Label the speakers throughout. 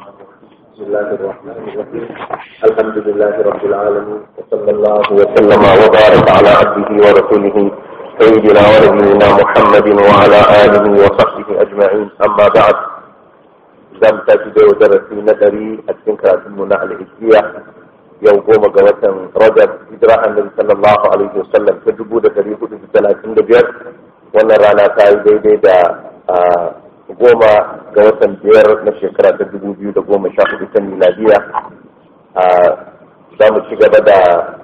Speaker 1: بسم الله الرحمن الرحيم الحمد لله رب العالمين وصلى الله وسلم وبارك على عبده ورسوله سيدنا ونبينا محمد وعلى اله وصحبه اجمعين اما بعد زم تجد درسي نظري اتكن كراتم على الهجرية yau goma ga watan rajab hijira annabi sallallahu alaihi wasallam ta dubu da dari hudu da talatin da biyar wannan rana ta yi daidai da goma ga watan biyar na shekara ta dubu biyu da goma sha hudu ta miladiya za mu ci gaba da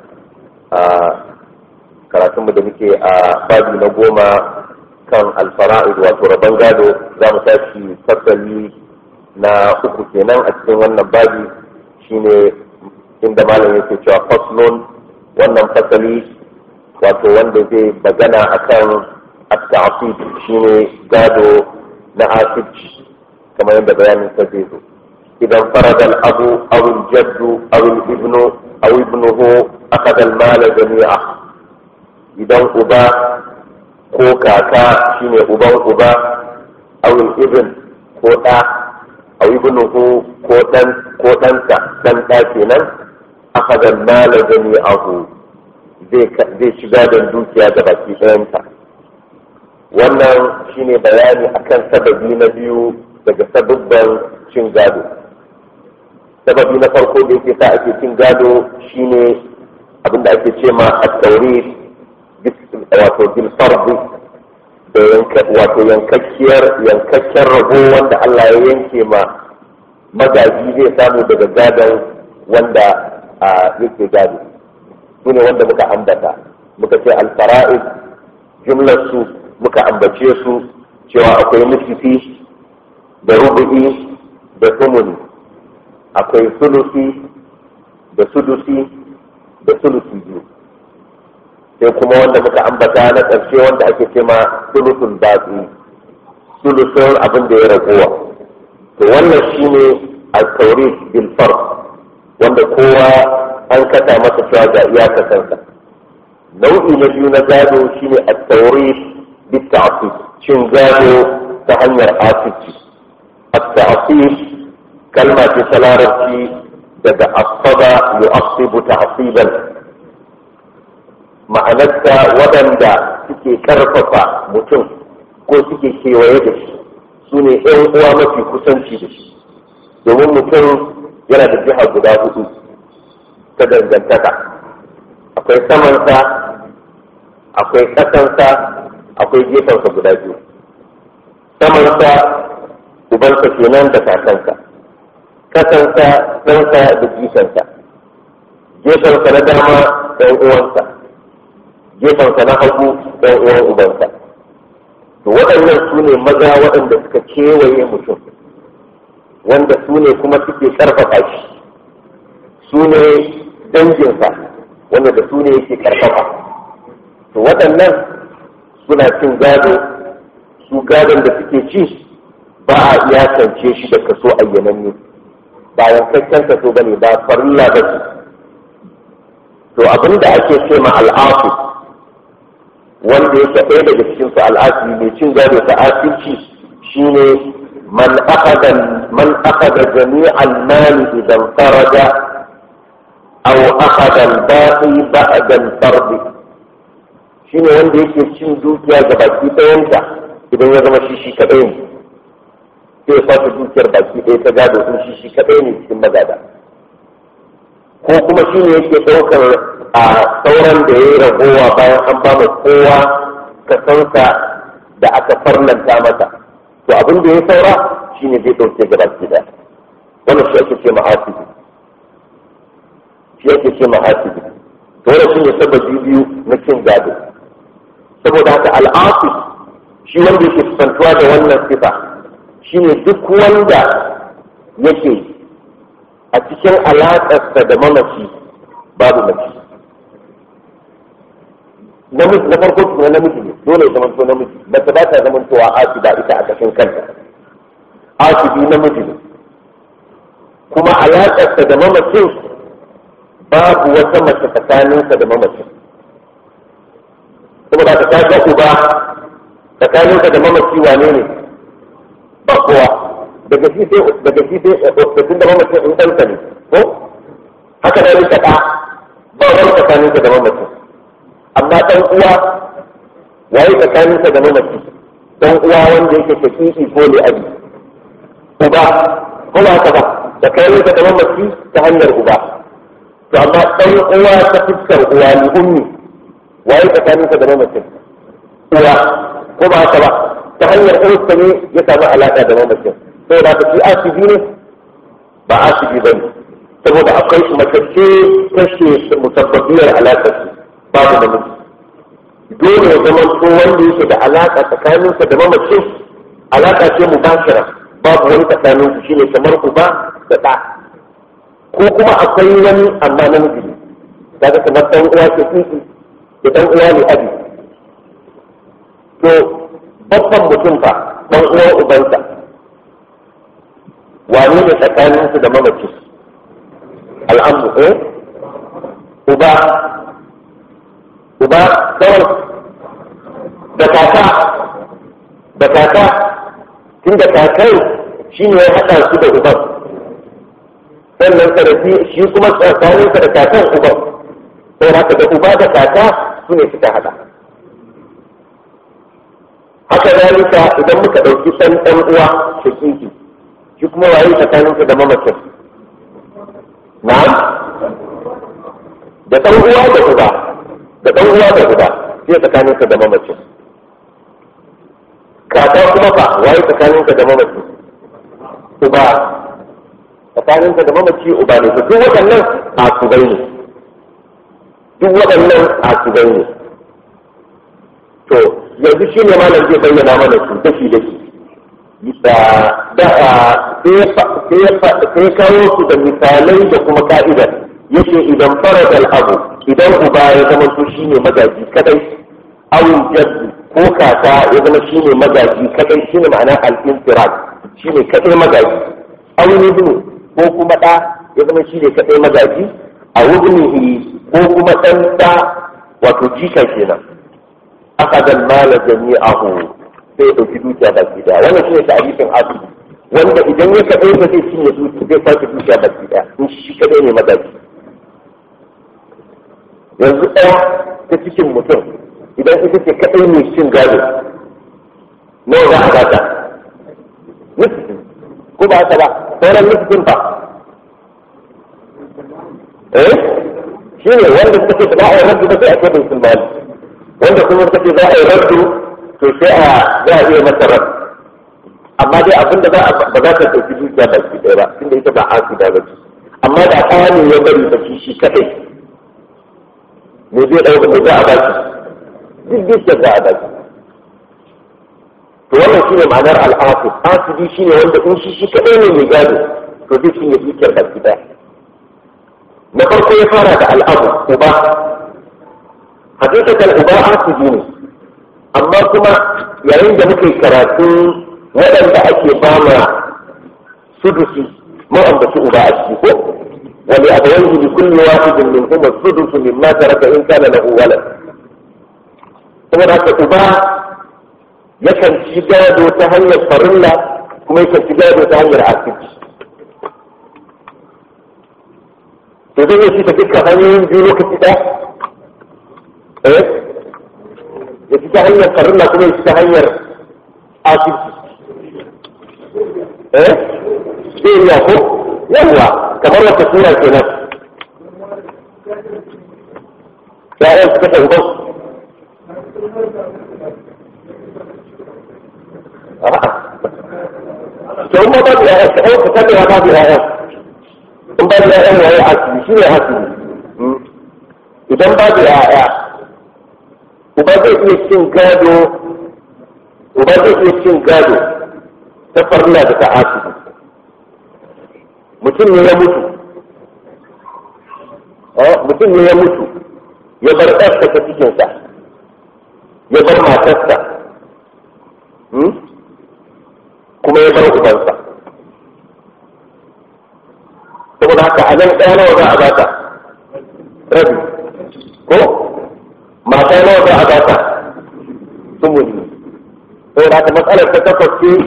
Speaker 1: karatunmu da muke a babi na goma kan alfara'id wato rabon gado za mu tashi fasali na uku kenan a cikin wannan babi shine inda malam yake cewa faslun wannan fasali wato wanda zai bagana akan at-ta'sib shine gado na asibci kamar yadda bayanin sa zai zo idan farada al-abu aw al-jaddu aw al-ibnu aw ibnuhu akhadha al-mala jami'a idan uba ko kaka shine uban uba aw al-ibn ko da aw ibnuhu ko dan ko ɗansa dan ɗa kenan akhadha al-mala jami'ahu zai shiga da dukiya da baki ɗayanta wannan shine bayani akan sababi na biyu daga sababban cin gado sababi na farko da yake sa ake cin gado shine abinda ake ce ma at-tawrid wato bil fardi da wato yankakkiyar yankakken rabo wanda Allah ya yanke ma magaji zai samu daga gadon wanda yake gado su ne wanda muka ambata muka ce alfara'id jumlar su muka ambace su cewa akwai nufifi da rubu'i da sumuni akwai sulusi da sudusi da sulusi biyu sai kuma wanda muka ambata na ƙarshe wanda ake ce ma sulusun batsi sulusun abin da ya ragowa to wannan shine al-tawrid bil fard wanda kowa an kasa masa cewa ga iyakasansa nau'i na biyu na gado shine at-tawrid بالتعصيب شن قالوا تهنر آسفي التعصيب كلمة سلارتي daga asaba yu'assibu ta'siban ma'anarta waɗanda suke karfafa mutum ko suke kewaye da shi su ne ‘yan uwa mafi kusanci da shi domin mutum yana da jiha guda hudu ta dangantaka akwai samansa akwai ƙasansa akwai gefensa guda biyu samansa ubansa kenan da kakansa kasansa ɗansa da jikansa gefensa na dama ɗan uwansa gefensa na hagu ɗan uwan ubansa to waɗannan su ne maza waɗanda suka kewaye mutum wanda su ne kuma suke ƙarfafa shi su ne danginsa wanda da su ne yake ƙarfafa to waɗannan suna cin gado su gadon da suke ci ba a iyakance shi da kaso ayyananne ba yankakken kaso ba ne ba farilla ba ce to abin da ake ce ma al'afi wanda yake ɗaya daga cikin su al'afi mai cin gado ta asirci shine man akhadha man akhadha jami'al mali idan faraja aw akhadha al-baqi ba'da al-fard shine wanda yake cin dukiya ga baki ɗayanta idan ya zama shi shi kaɗai ne sai ya fata dukiyar baki ɗaya ta gado sun shi shi kaɗai ne cikin magada ko kuma shi ne yake ɗaukar a sauran da ya yi ragowa bayan an ba kowa kasansa da aka farlanta masa to abin da ya saura shi ne zai ɗauke ga baki ɗaya wannan shi ake ce mahasibi shi ake ce mahasibi to wannan shi ne sababi biyu na cin gado saboda haka al'afi shi wanda yake kusantuwa da wannan sifa shine duk wanda yake a cikin alaƙarsa da mamaci babu mace namiji na farko tukuna namiji ne dole ya zamanto namiji mace ba ta zamantowa asiba ita a kashin kanta asibi namiji ne kuma alaƙarsa da mamacin babu wata mace tsakaninsa da mamacin saboda ka ta uba tsakaninka da mamaci wane ne ba kowa daga shi sai daga shi sai tun da mamacin in ɗansa ne ko haka da rika ɗa ba wani tsakaninsa da mamacin amma ɗan uwa yayi tsakaninsa da mamaci ɗan uwa wanda yake shaƙiƙi ko ne abi uba ko ba haka ba tsakaninsa da mamaci ta hanyar uba to amma ɗan uwa ta fuskar uwa ni ummi waye tsakaninsa da mamacin uwa ko ba haka ba ta hanyar uwarsa ne ya samu alaƙa da mamacin saboda haka shi asibi ne ba asibi ba ne saboda akwai matacce kashe musabbabiyar alaƙar su babu namiji dole ya zama ko wanda yake da alaƙa tsakaninsa da mamacin alaƙa ce mubashira babu wani tsakanin su shine kamar uba da ɗa ko kuma akwai wani amma namiji ne kaga kamar ɗan uwa ke tsiki da ɗan uwa ne abi to babban mutum fa ɗan uwan ubansa wane ne tsakaninsu da mamaci al'amu eh uba uba kawai da kaka da kaka tun da kakai shi ne ya haɗa su da uban sannan sarrafi shi kuma tsakaninsa da kakan uban sai haka da uba da kaka su ne suka haɗa haka zalika idan muka ɗauki ɗan ɗan uwa shakiki shi kuma waye tsakaninsa da mamacin na'am da ɗan uwa da uba da ɗan uwa da uba sai tsakaninsa da mamacin kaka kuma fa waye tsakaninsa da mamacin uba tsakaninsa da mamaci uba ne to duk waɗannan asubai ne duk waɗannan asubai ne to yanzu shi ne malam zai bayyana mana su dashi dashi da sai ya kawo su da misalai da kuma ka'ida yake idan farad abu idan uba ya zama su shine magaji kadai awul jaddu ko kaka ya zama shine magaji kadai shine ma'ana al-infirad shine kadai magaji awul ibnu ko kuma da ya zama shine kadai magaji a wubnihi ko kuma dan da wato jika kenan akadan mala jami'ahu sai ya ɗauki dukiya baki daya wannan shine ta'arifin asali wanda idan ya kaɗai ba zai cinye dukiya zai kwace dukiya baki daya in shi kaɗai ne magaji yanzu ɗaya ta cikin mutum idan ita ce kaɗai mai cin gado nawa za a bata nisfin ko ba haka ba sauran nisfin ba eh shi ne wanda suka ce ba a yi rabbi ba sai a ce bai sun mali wanda kuma suka ce za a yi rabbi to sai a za a iya masa rab amma dai abinda za a ba za ta ɗauki dukiya ba ki ɗaya ba tunda ita ba asida ba ce amma da kaya ne ya bari ba shi shi kaɗai me zai ɗauka me za a ba shi duk dukiyar za a ba shi to wannan shine ma'anar al'asib asibi shine wanda in shi shi kaɗai ne mai gado to zai cinye dukiyar ba ki ɗaya na farko ya fara da al'abu uba hakikatan uba asibi ne amma kuma yayin da muke karatu waɗanda ake bama sudusi mun ambaci uba a ciki ko wani abawaihi li kulli wahidin min huma sudusu mimma taraka in kana lahu walad saboda haka uba yakan ci gado ta hanyar farilla kuma yakan ci gado ta hanyar asibiti to zai yi shi ta dukkan hanyoyin biyu lokaci ɗaya eh ya ci ta hanyar farilla kuma ya ci ta hanyar asibiti eh zai iya ko yawwa kamar wata sura kenan ya'yan suka ta uban to in ba da ya'yan ka ɗauka kadewa ba da ya'yan in ba da ya'yan yayi asibi shi ne asibi idan ba da ya'ya uba zai iya cin gado uba zai iya cin gado ta farla da ta asibi mutum ne ya mutu mutum ne ya mutu ya bar ɗarsa ta cikinsa ya bar matarsa kuma ya bar ubansa saboda haka a nan ɗaya nawa za a bata rabi ko mata nawa za a bata sumuni saboda haka matsalar ta takwas ce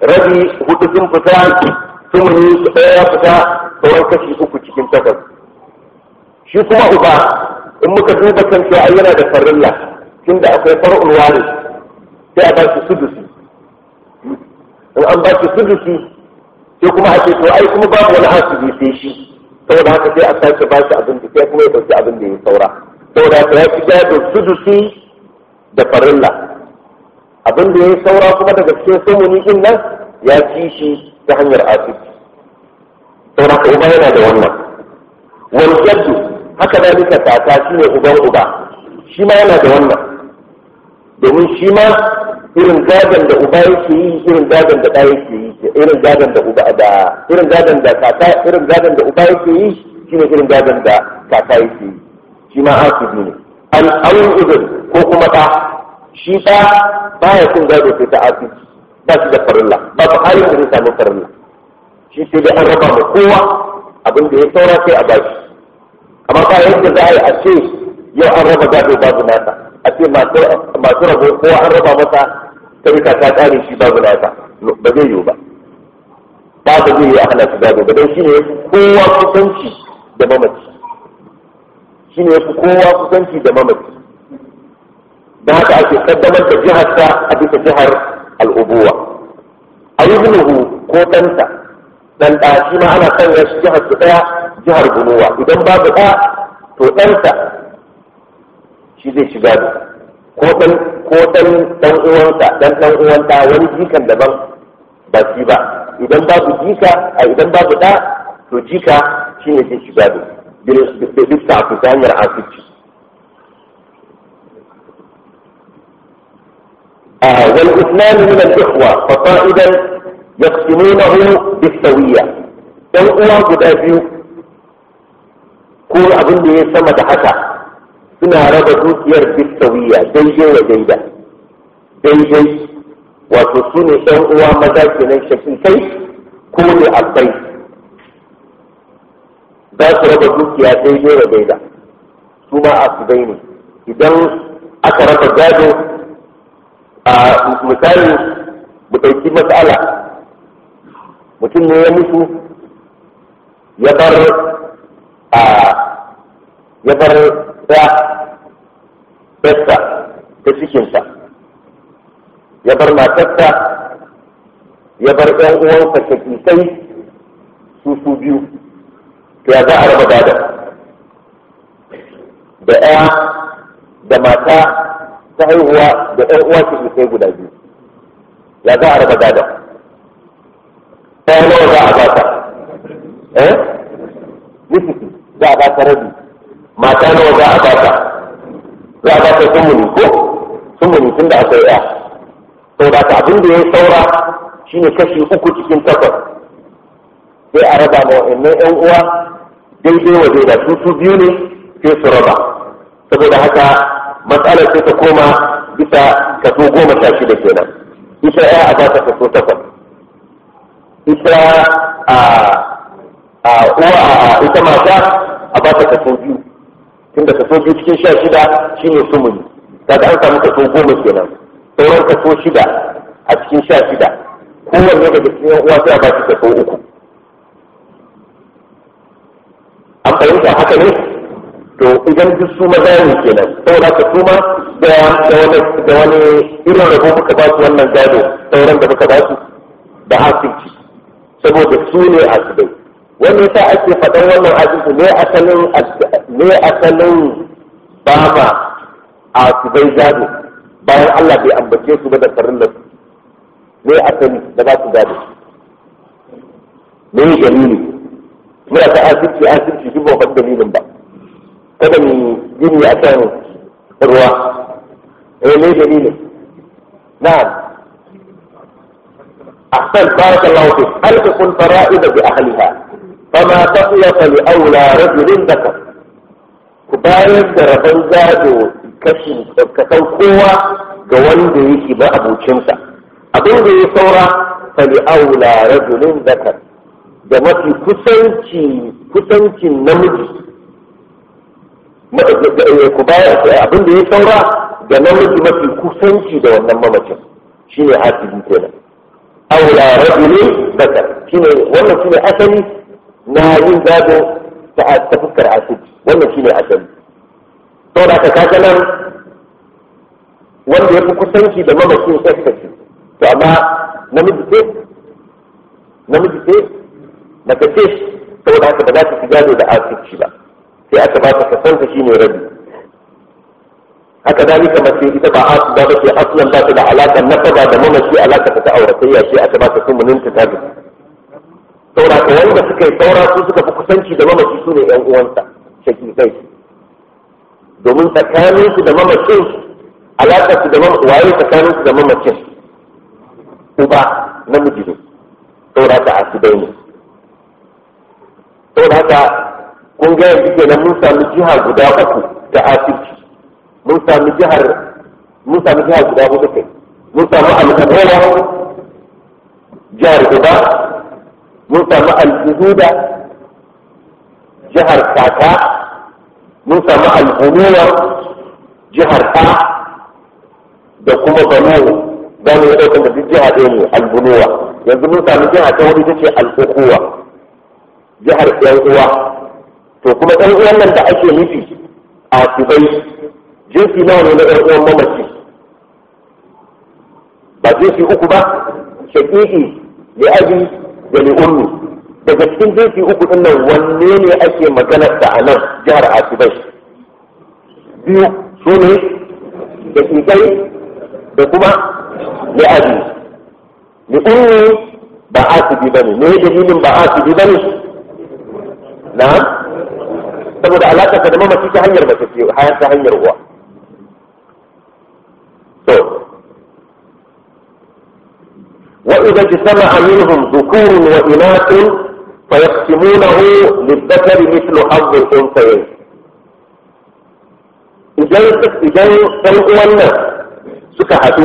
Speaker 1: rabi hudu sun fita sumuni su ɗaya ya fita sauran kashi uku cikin takwas shi kuma uba in muka duba kan cewa ai yana da farilla tunda akwai far'ul wari sai a ba shi sudusi in an ba shi sudusi sai kuma a ce to ai kuma babu wani asibi sai shi saboda haka sai a sake ba shi abin da sai kuma ya dauki abin da ya saura saboda haka ya fi gado sudusi da farilla abin da ya saura kuma daga cikin sumuni din nan ya ci shi ta hanyar asibi saboda haka uba yana da wannan wani jaddu haka da nika kaka shi ne uban uba shi ma yana da wannan domin shi ma irin gadon da uba yake yi irin gadon da ɗa yake yi irin gadon da uba da irin gadon da kaka irin gadon da uba yake yi shine irin gadon da kaka yake yi shi ma asibi ne al'awun udun ko kuma ɗa shi ɗa baya cin gado sai ta asibi ba shi da farilla ba ba halin da zai samu farilla shi sai dai an raba ma kowa abin da ya saura sai a bashi amma ba yadda za a yi a ce yau an raba gado babu nata a ce masu rabo kowa an raba masa tarika ta kare shi babu nata ba zai yiwu ba ba ba zai yi a hana shi gado ba don shi ne ya fi kowa kusanci da mamaci shi ne ya fi kowa kusanci da mamaci don haka ake kaddamar da jiharsa a bisa jihar al'ubuwa a yi ko ɗansa dan ɗa shi ma ana sanya shi jihar su ɗaya jihar bunuwa idan babu ɗa to ɗansa shi zai shiga da ko ɗan ko ɗan ɗan uwansa ɗan ɗan uwan ɗa wani jikan daban ba shi ba idan babu jika a idan babu ɗa to jika shi ne zai shiga da bisa a ta hanyar asibiti والإثنان من الإخوة فصائدا يقسمونه بالسوية ɗan uwa guda biyu ko abin da ya sama da haka suna raba dukiyar bisawiya daidai wa daida daidai wato su ne ɗan uwa maza kenan shakikai ko ne abai za su raba dukiya daidai wa daida su ma asibai ne idan aka raba gado a misali mu ɗauki matsala mutum ne ya mutu ya bar a ya bar ya ɗarsa ta cikinsa ya bar matarsa ya bar ɗan uwansa shakisai su su biyu to ya za a raba gada da ɗaya da mata ta haihuwa da ɗan uwa shakisai guda biyu ya za a raba gada ɗaya nawa za a bata eh nisiki za a bata rabi mata nawa za a bata za a bata sumuni ko sumuni tun da akwai ɗaya saboda ka abin da ya saura shine kashi uku cikin takwas sai a raba ma wa'annan ƴan uwa daidai wa daida su su biyu ne sai su raba saboda haka matsalar sai ta koma bisa kaso goma sha shida kenan ita ya a bata kaso takwas ita a a uwa a ita mata a bata kaso biyu tunda kaso biyu cikin sha shida shine sumuni kaga an samu kaso goma kenan sauran kaso shida a cikin sha shida kowanne daga cikin yan uwa sai a bashi kaso uku an fahimta haka ne to idan duk su maza ne kenan saboda ka su ma da wani da wani irin rabo muka ba su wannan gado sauran da muka ba su da asibiti saboda su ne asibai wani yasa ake faɗan wannan asibiti ne asalin ne asalin ba ma asibai gado bayan Allah bai ambace su ba da farin su ne asali da za su gado ne dalili muna ta asibiti asibiti duk ba dalilin ba kada mu gini a kan ruwa eh ne dalilin na'am ahsan barakallahu fi alqul fara'id bi ahliha fama taqiya li awla rajulin zakar ku bayar da rabon gado kashi kasan kowa ga wanda yake ba abocinsa abin da ya saura fali aula rajulin zakar da mafi kusanci kusancin namiji ku bayar abin da ya saura da namiji mafi kusanci da wannan mamacin shine hasibi kenan aula rajulin zakar shine wannan shine asali na yin gado ta ta fuskar asibiti wannan shine asali saboda ka kaga nan wanda ya fi kusanci da mamakin tsakkaci to amma namiji ce namiji ce mace ce saboda haka ba za ta fi gado da asibiti ba sai aka ba ta kasanta shine rabi haka dalika mace ita ba asu ba bace aslan ba ta da alaƙar nasaba da mamaci alaƙa ta auratayya sai aka ba ta sumunin ta tabi saboda ka wanda suka yi saura su suka fi kusanci da mamaci su ne ƴan uwansa shakikai domin tsakanin su da mamacin alaƙar su da waye tsakanin su da mamacin uba namiji ne saboda ka asibai ne saboda haka kun ga yanzu kenan mun sami jiha guda uku ta asibiti mun sami jihar mun sami jihar guda hudu kai mun sami al-ubuwa jihar guda mun sami al-hududa jihar kaka mun sami al-umuwa jihar ta da kuma banu za mu yi ɗaukar da duk jiha ɗaya ne al-bunuwa yanzu mun sami jiha ta wani ita ce al-ukuwa jihar ɗan uwa to kuma ɗan uwan nan da ake nufi a kubai jinsi nawa ne na ɗan uwan mamaci ba jinsi uku ba shaƙiƙi li abi da li ummi daga cikin jinsi uku din nan wanne ne ake maganar da a nan jihar asibai biyu su ne da ƙiƙai da kuma li abi li ummi ba asibi ba ne me dalilin ba asibi ba ne na'am saboda alaƙa da mamaci ta hanyar mace ce ta hanyar uwa وإذا اجتمع منهم ذكور وإناث فيقسمونه للذكر مثل حظ الأنثيين idan idan ɗan uwannan suka haɗu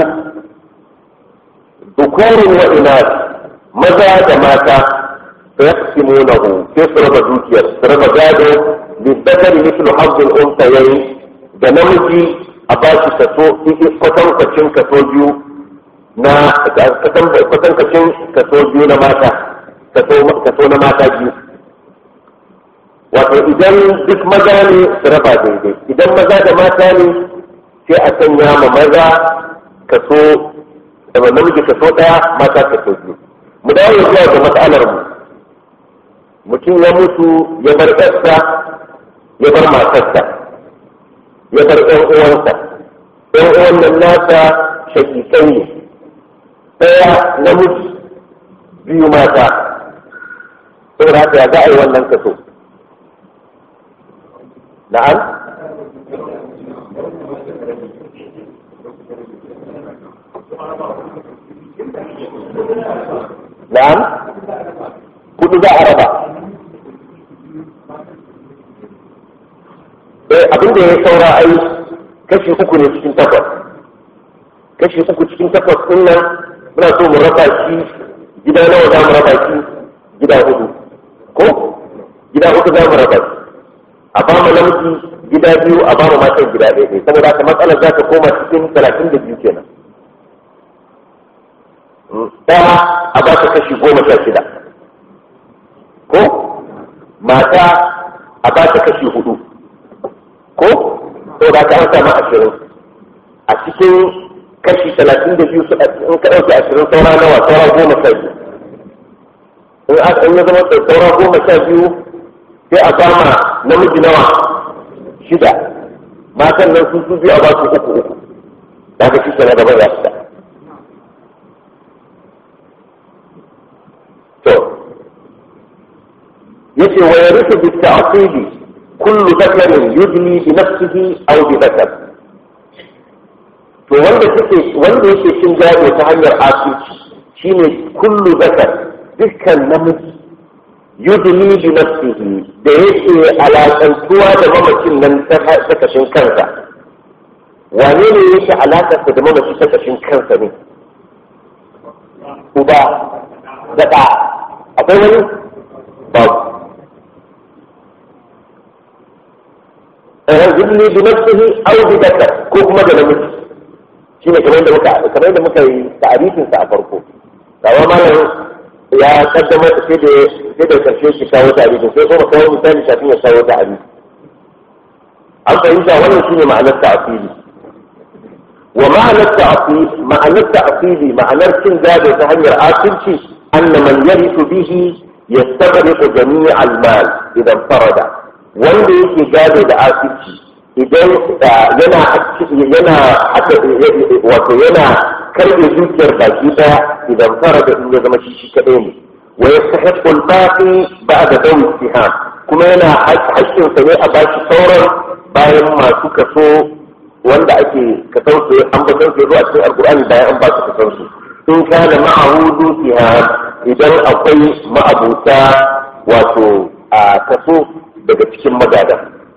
Speaker 1: dukurin wa inas maza da mata fa yaqsimunahu sai su raba dukiyar su raba gado lizzakari mislu hazzul unsayayn da namiji a ba shi kaso kwatankwacin kaso biyu na kwatankacin kaso biyu na mata kaso na mata biyu wato idan duk maza ne su raba daidai idan maza da mata ne sai a sanya ma maza kaso da namiji kaso daya mata kaso biyu mu dawo zuwa ga matsalar mu mutum ya mutu ya bar ɗarsa ya bar matarsa ya bar ɗan uwansa ɗan uwan nan nasa shakikai ne ɗaya namiji biyu mata saboda haka ya za a yi wannan kaso na'am na'am kudu za a raba eh abin da ya saura ai kashi uku ne cikin takwas kashi uku cikin takwas ɗin nan muna so mu raba shi gida nawa za mu raba shi gida hudu ko gida hudu za mu raba shi a ba mu namiji gida biyu a ba mu matan gida ɗaya ne saboda haka matsalar za ta koma cikin talatin da biyu kenan ɗaya a ba ta kashi goma sha shida ko mata a ba ta kashi hudu ko saboda haka an samu ashirin a cikin kashi talatin da biyu in ka ɗauki ashirin saura nawa saura goma sha biyu in aka in ya zama saura goma sha biyu sai a bama namiji nawa shida matan nan sun su biyu a ba su uku uku da haka shi na gaba ya fita to yace wa yarithu bi ta'qidi kullu dhakarin yudni bi nafsihi aw bi dhakar to wanda suke wanda yake cin gado ta hanyar asirci shine kullu zakar dukkan namiji yudni bi nafsihi da yake alakantuwa da mamacin nan ta kashin kansa wane ne yake alakarsa da mamaci ta kashin kansa ne uba da ɗa akwai wani babu yudni bi nafsihi aw bi zakar ko kuma da namiji shine kamar yadda muka kamar yadda muka yi ta'arifin sa a farko kawo malam ya kaddama sai da sai da karshe shi kawo tarihi sai kuma kawo misali kafin ya kawo tarihi an fahimta wannan shine ma'anar ta'fili wa ma'anar ta'fili ma'anar ta'fili ma'anar cin gado ta hanyar asirci anna man yarithu bihi yastaghriqu jami' al-mal idan farada wanda yake gado da asirci idan yana yana wato yana karbe dukiyar baki daya idan farada in ya zama shi shi kadai ne wa yastahiqqu al-baqi ba'da dawi istiham kuma yana haƙƙin sa ne a bashi sauran bayan masu kaso wanda ake kasan su an ba su zuwa cikin alqur'ani bayan an ba su kasan su in kana ma'ahudu istiham idan akwai ma'abuta wato a kaso daga cikin magada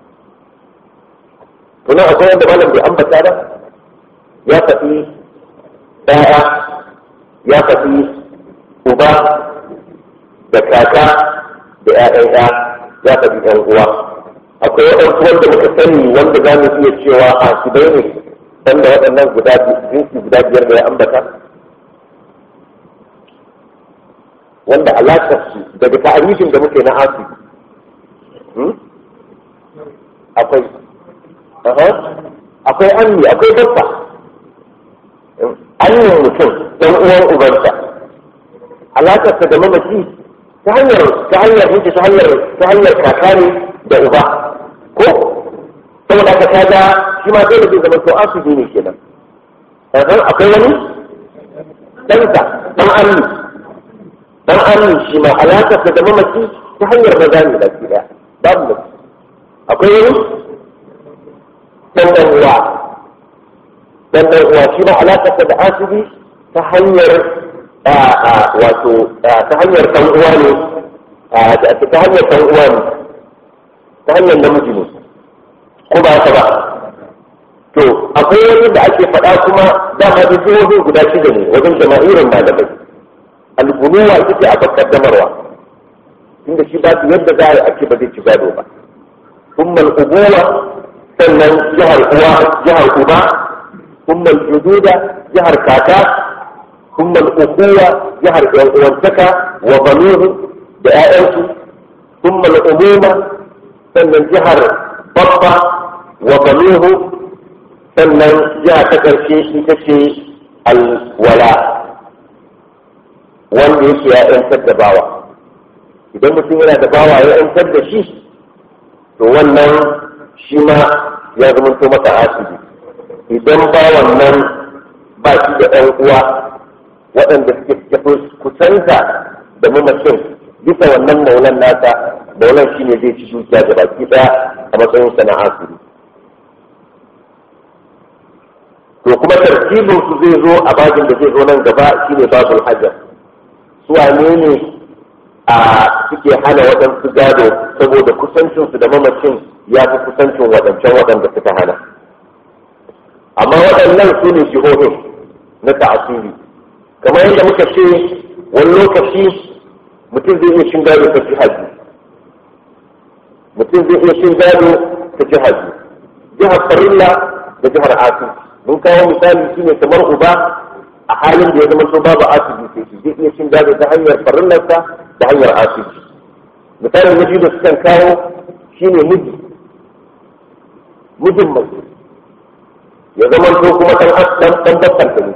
Speaker 1: kuma akwai wanda malam bai ambata ba ya faɗi ɗaya ya faɗi uba da kaka da ‘ya'yan ‘ya ya faɗi ‘yan uwa akwai waɗansu wanda muka sani wanda za mu iya cewa a su bai ne wanda waɗannan guda jinsi guda biyar da ya ambata wanda alaƙar su daga ta'arifin da muke na asi akwai akwai anni akwai babba annin mutum dan uwan ubansa alakarsa da mamaci ta hanyar ta hanyar hinta ta hanyar ta hanyar kaka ne da uba ko saboda ka kaga shi ma dole zai zama to asibi ne kenan sannan akwai wani ɗansa ɗan anni ɗan anni shi ma alakarsa da mamaci ta hanyar maza ne da ke ɗaya babu mace akwai wani dan dan uwa dan dan uwa shi ma alaƙarsa da asibi ta hanyar wato ta hanyar dan uwa ne ta hanyar dan uwa ne ta hanyar namiji ne ko ba haka ba to akwai wani da ake faɗa kuma dama da jihohin guda shida ne wajen jama'irin malamai albunuwa ita ce a kaddamarwa inda shi ba yadda za a ake ba zai ci gado ba ثم الأبوة sannan jihar uwa jihar uba kuma jududa jihar kaka kuma ukuwa jihar yan uwantaka wa banuhu da ƴaƴansu kuma umuma sannan jihar babba wa banuhu sannan jiha ta ƙarshe ita ce alwala wanda yake ya ƴantar da bawa idan mutum yana da bawa ya ƴantar da shi to wannan shi ma ya zama to masa asibi idan ba wannan ba shi da ɗan uwa waɗanda suke kusanta da mamacin bisa wannan maulan nasa maulan shi ne zai ci dukiya da baki ɗaya a matsayin sa na asibi to kuma tartibin su zai zo a babin da zai zo nan gaba shine babul hajar su wane ne a suke hana waɗansu gado saboda kusancinsu da mamacin ya fi kusancin waɗancan waɗanda suka hana amma waɗannan su ne jihohin na ta'asiri kamar yadda muka ce wani lokaci mutum zai iya cin gado ta jihaji mutum zai iya cin gado ta jihaji jihar farilla da jihar asiri mun kawo misali shine kamar uba a halin da ya zama so babu asiri sai shi zai iya cin gado ta hanyar farillarsa ta hanyar asiri misali na biyu da sukan kawo shine miji mijin mace ya zama to kuma dan dan dan babban ta ne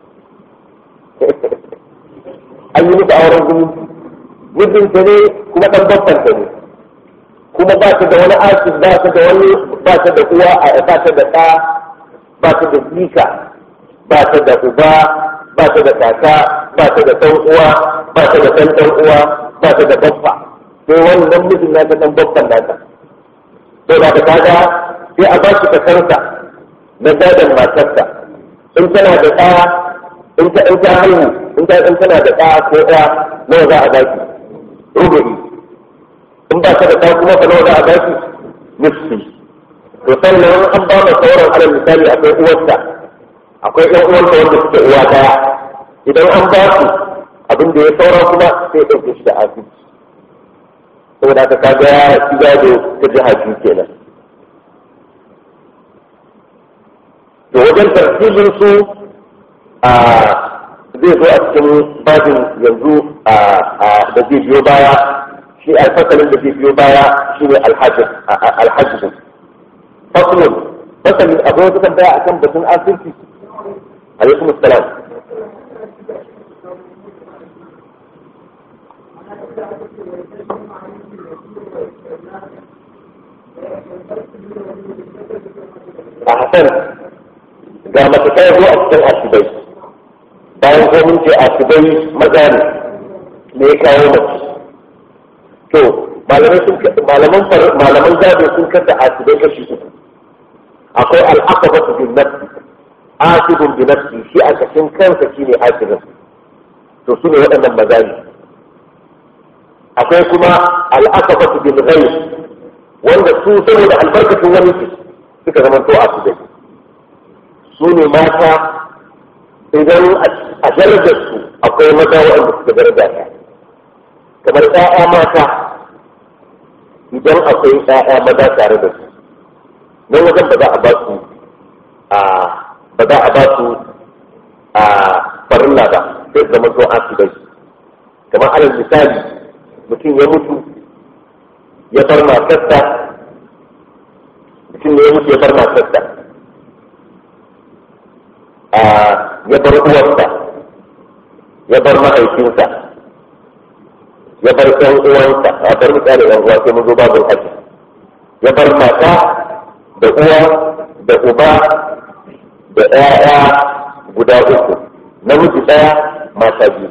Speaker 1: an yi musu auren zumunci mijinta ne kuma dan babban ta ne kuma ba ta da wani asir ba ta da wani ba ta da uwa a ba ta da ɗa ba ta da jika ba ta da uba ba ta da kaka ba ta da ɗan uwa ba ta da ɗan ɗan uwa ba ta da babba sai wannan mijin nata ɗan babban nata to da ka kaga sai a ba shi kasarsa na gadon matarsa in tana da ɗa in ta in ta haihu in ta in tana da ɗa ko ɗa nawa za a baki rubu'i in ba ta da ɗa kuma fa nawa za a baki nisfi to sannan an ba ma sauran alal misali akwai uwarsa akwai ɗan uwarsa wanda suke uwa ɗaya idan an ba su abin da ya saura kuma sai ya ɗauke shi da asibiti saboda haka kaga ya ci gado ta jiha biyu kenan to wajen tartibin su a zai zo a cikin babin yanzu da zai biyo baya shi alfasalin da zai biyo baya shi ne alhajjin fasalin fasalin akwai wata tambaya a kan batun asirci alaikum salam a hasan ga mace ta zo a cikin asibai bayan ko mun ce asibai maza ne me ya kawo mace to malamai sun malaman malaman gado sun kasa asibai kashi uku akwai al'aqabatu bin nafsi asibun bi nafsi shi a kashin kansa shine asibin to su ne waɗannan maza ne akwai kuma al'aqabatu bil ghayb wanda su saboda albarkacin wani suka zama to asibai su ne mata idan a darajar su akwai maza waɗanda suka daraja ta kamar ƴaƴa mata idan akwai ƴaƴa maza tare da su nan wajen ba za a ba su a ba za a ba su a farilla ba sai su zama to asibai kamar alal misali mutum ya mutu ya bar matarsa mutum ne ya mutu ya bar matarsa ya bar uwarsa ya bar mahaifinsa ya bar ɗan uwansa a bar mutane ɗan uwa sai mun zo babin haji ya bar mata da uwa da uba da ɗaya guda uku namiji ɗaya mata biyu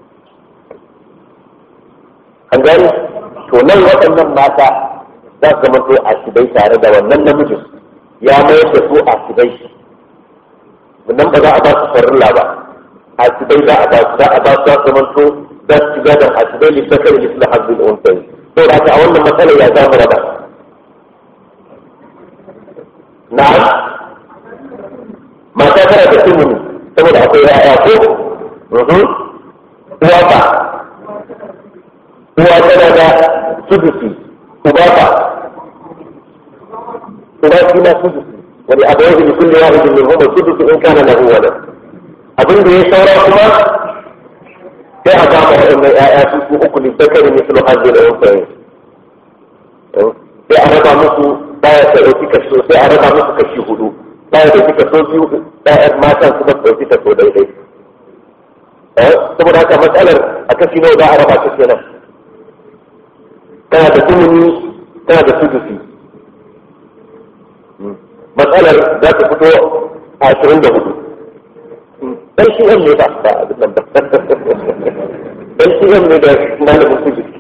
Speaker 1: an gani to nan waɗannan mata za su zama to a shibai tare da wannan namijin ya mayar da su a shibai nan ba za a ba su farilla ba a shibai za a ba su za a ba su za su zama to za su shiga da a shibai lissakar lisla hazbin unsayi to da a wannan matsala ya za mu raba na mata tana da tumuni saboda akwai ya'ya ko uwa ba uwa tana da sudusi uba ba uba shi na sudusi wani abu yau da kulle wa hujjin min huma sudusi in kana lahu wala abin da ya saura kuma sai a ba mu waɗannan ƴaƴa su su uku ne zakari mislu hajji da unsayin sai a raba musu baya ta ɗauki kaso sai a raba musu kashi hudu baya da kika so biyu ƴaƴan matan kuma su ɗauki kaso daidai saboda haka matsalar a kashi nawa za a raba ta kenan tana da tumuni tana da sudusi matsalar za ta fito a ashirin da hudu dan shi ne ba ba abin nan ba dan shi ne da malamin sudusi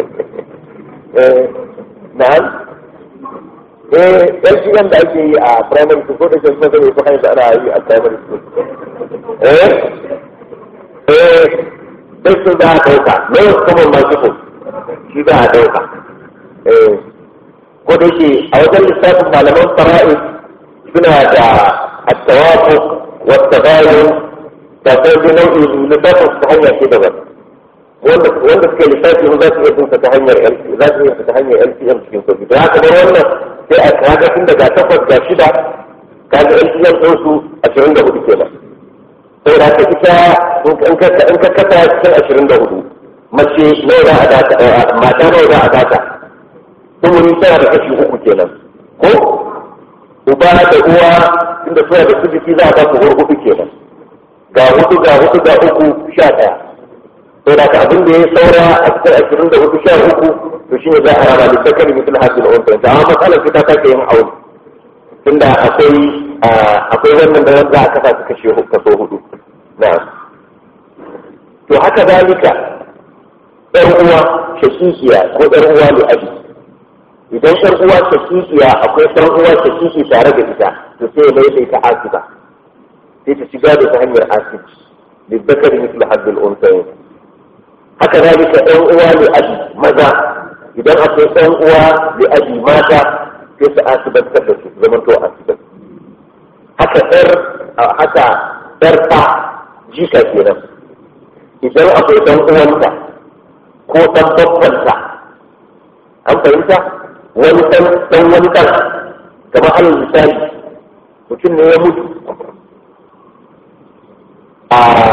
Speaker 1: na'am eh dan shi da ake yi a primary school ko da shi kuma zai ko hanyar ana yi a primary school eh eh dan su za a dauka ne kuma ma shi shi za a dauka eh ko da shi a wajen lissafin malaman fara'i suna da at-tawafu wa at-tabayun da sai nau'in lissafin ta hanyar shi daban wanda wanda suke lissafi za su iya tunsa ta hanyar za su iya ta hanyar LCM cikin sauki da haka bar wannan sai a kaga tun daga takwas ga shida kaga LCM ɗin su ashirin da hudu kenan sai da haka ita in ka kasa cikin ashirin da hudu mace nawa za a data mata nawa za a data tumuni tana da kashi uku kenan ko uba da uwa inda suna da su jiki za a ba su hudu kenan ga hudu ga hudu ga uku sha ɗaya to da abin da ya saura a cikin ashirin da hudu sha uku to shi ne za a rana da sakari mutum hajji da wanda amma matsalar ta sake yin aure tunda akwai akwai wannan da za a kasa su kashe kaso hudu na to haka zalika ɗan uwa shakikiya ko ɗan uwa ne abi idan ɗan uwa shakikiya akwai ɗan uwa shakiki tare da ita to sai ya mai ta asiba sai ta shiga da ta hanyar asibiti للذكر مثل حظ الأنثيين haka zalika ɗan uwa li abi maza idan akwai ɗan uwa li abi mata sai su asibantar da su zaman to asiban haka ɗar haka ɗar ta jika kenan idan akwai ɗan uwanta ko ɗan babbanta an fahimta wani ɗan ɗan wani ɗan kamar alal misali mutum ne ya mutu a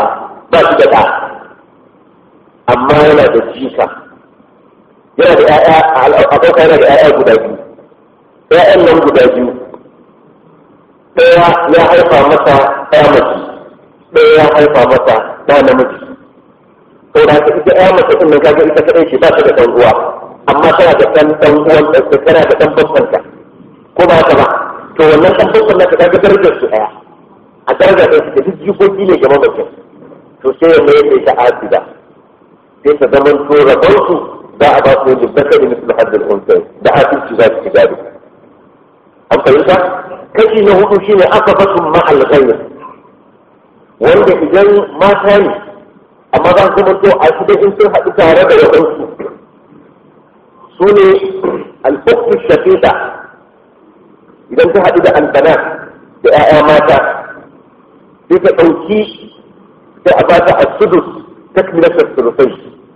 Speaker 1: ba shi da ɗa amma yana da jika yana da ƴaƴa a ɗauka yana da ƴaƴa guda biyu ƴaƴan nan guda biyu ɗaya ya haifa masa ɗaya mace ɗaya ya haifa masa ɗa namiji to da ka ita ɗaya mace ɗin nan kaga ita kaɗai ce ba ta da ɗan uwa amma tana da ɗan ɗan uwan ɗan tana da ɗan babbanta ko ba ta ba to wannan ɗan babban naka kaga darajar su ɗaya a darajar ɗin da duk jikoki ne ga mamacin to sai ya mayar da ita asida sai ta zama to rabonsu za a ba su wajen baka da misali haddin unsai da asibiti za su ci gado an fahimta kashi na hudu shine aka basu ma'al ghayr wanda idan mata ne amma za su to a shi in sun haɗu tare da waɗansu su ne al'uktu shafiqa idan ta haɗu da albana da 'ya'ya mata sai ta ɗauki sai a ba ta asudus takmilatar surufai